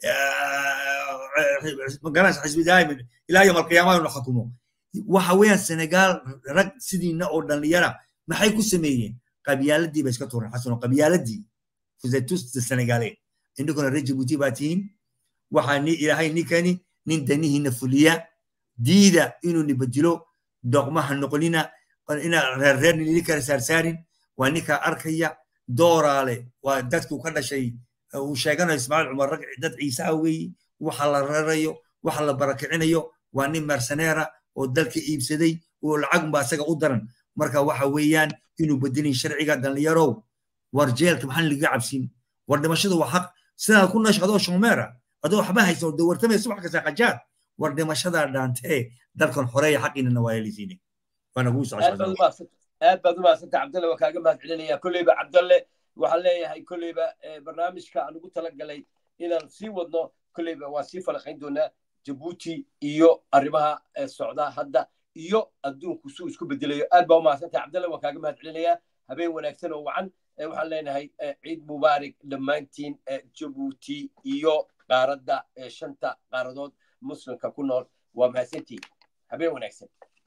magaranaysa xisbi daa'imin ilaa yom alqiyaama inuu xukumo waxa weeyaan senegal rag sidiina oo dhallinyara maxay ku sameeyeen qabyaaladii bay iska tuureen xasano qabyaaladii fusetus senegale indhinkuna reer jabuuti baa tihiin waxaa ni ilaahay ninkani nin danihiina fuliya diida inuu ni bedelo doqmaha noqonina inaa reerreer nili kala saarsaarin waa ninkaa arkaya dooraale waa dadku ka dhashay uu sheeganayo ismaaciil cumar rag dad ciise ah weeye waxa la rarayo waxa la barakicinayo waa nin merceneera oo dalka iibsaday oo lacagunba asaga u daran marka waxa weeyaan inuu bedelin sharciga dhallinyarow war jeelka maxaan laga cabsin war dhimashadu waa xaq sidaad ku noosha adoo shomeera adoo waxba haysan oo dawartamaya subax kasta qajaar war dhimashadaa dhaantee dalkan xoreeya xaqiinana waa helisiine waana kuu aad baad u mahadsanta cabdalle waa kaaga mahad celinaya kolleyba cabdalle waxaan leeyahay kolleyba barnaamijka aan ugu talagalay inaan sii wadno kolleyba waa sii falaqayn doonaa jabuuti iyo arrimaha socda hadda iyo adduunku suu isku bedelayo aad baa umahadsantahay cabdalle waan kaaga mahad celinayaa habeen wanaagsan oo wacan waxaan leenahay ciid mubaarak dhammaantiin jabuuti iyo qaaradda shanta qaaradood muslimka ku nool waa mahadsantiin habeen wanaagsan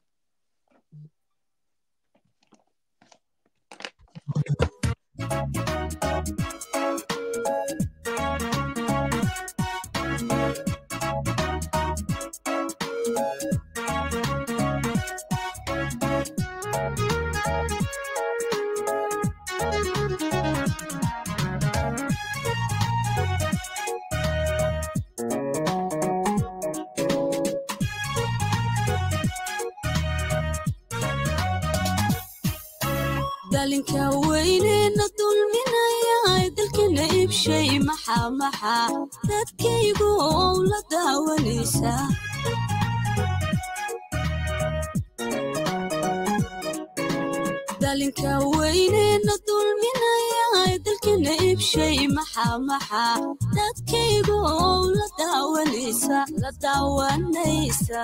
dalinka weynena dulminaya dalkina ibshay maxaa maxaa dadkaygu ow la daawanaysa dalinka weynena dulminaya dalkina ibshay maxaa maxaa dadkaygu ow la daawanaysa la daawanaysa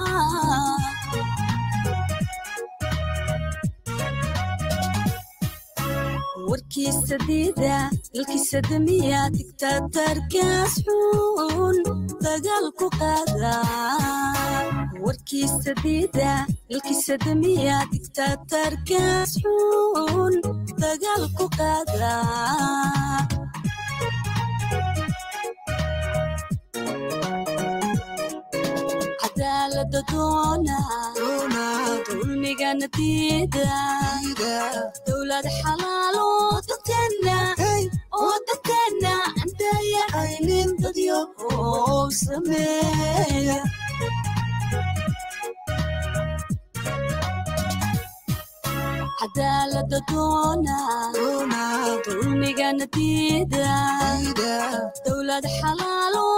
warkiisa diida dalkiisa damiya digtaatarkaas xun dagaal ku qaada warkiisa diida dalkiisa damiya digtaatarkaas xun dagaal ku qaada cadaalada doona dulmigana diida dowlad xalaalo dadkeena oo dadkeena andaya aynin dadyo oo sameeya cadaalada doona dulmigana diida dowlad xalaalo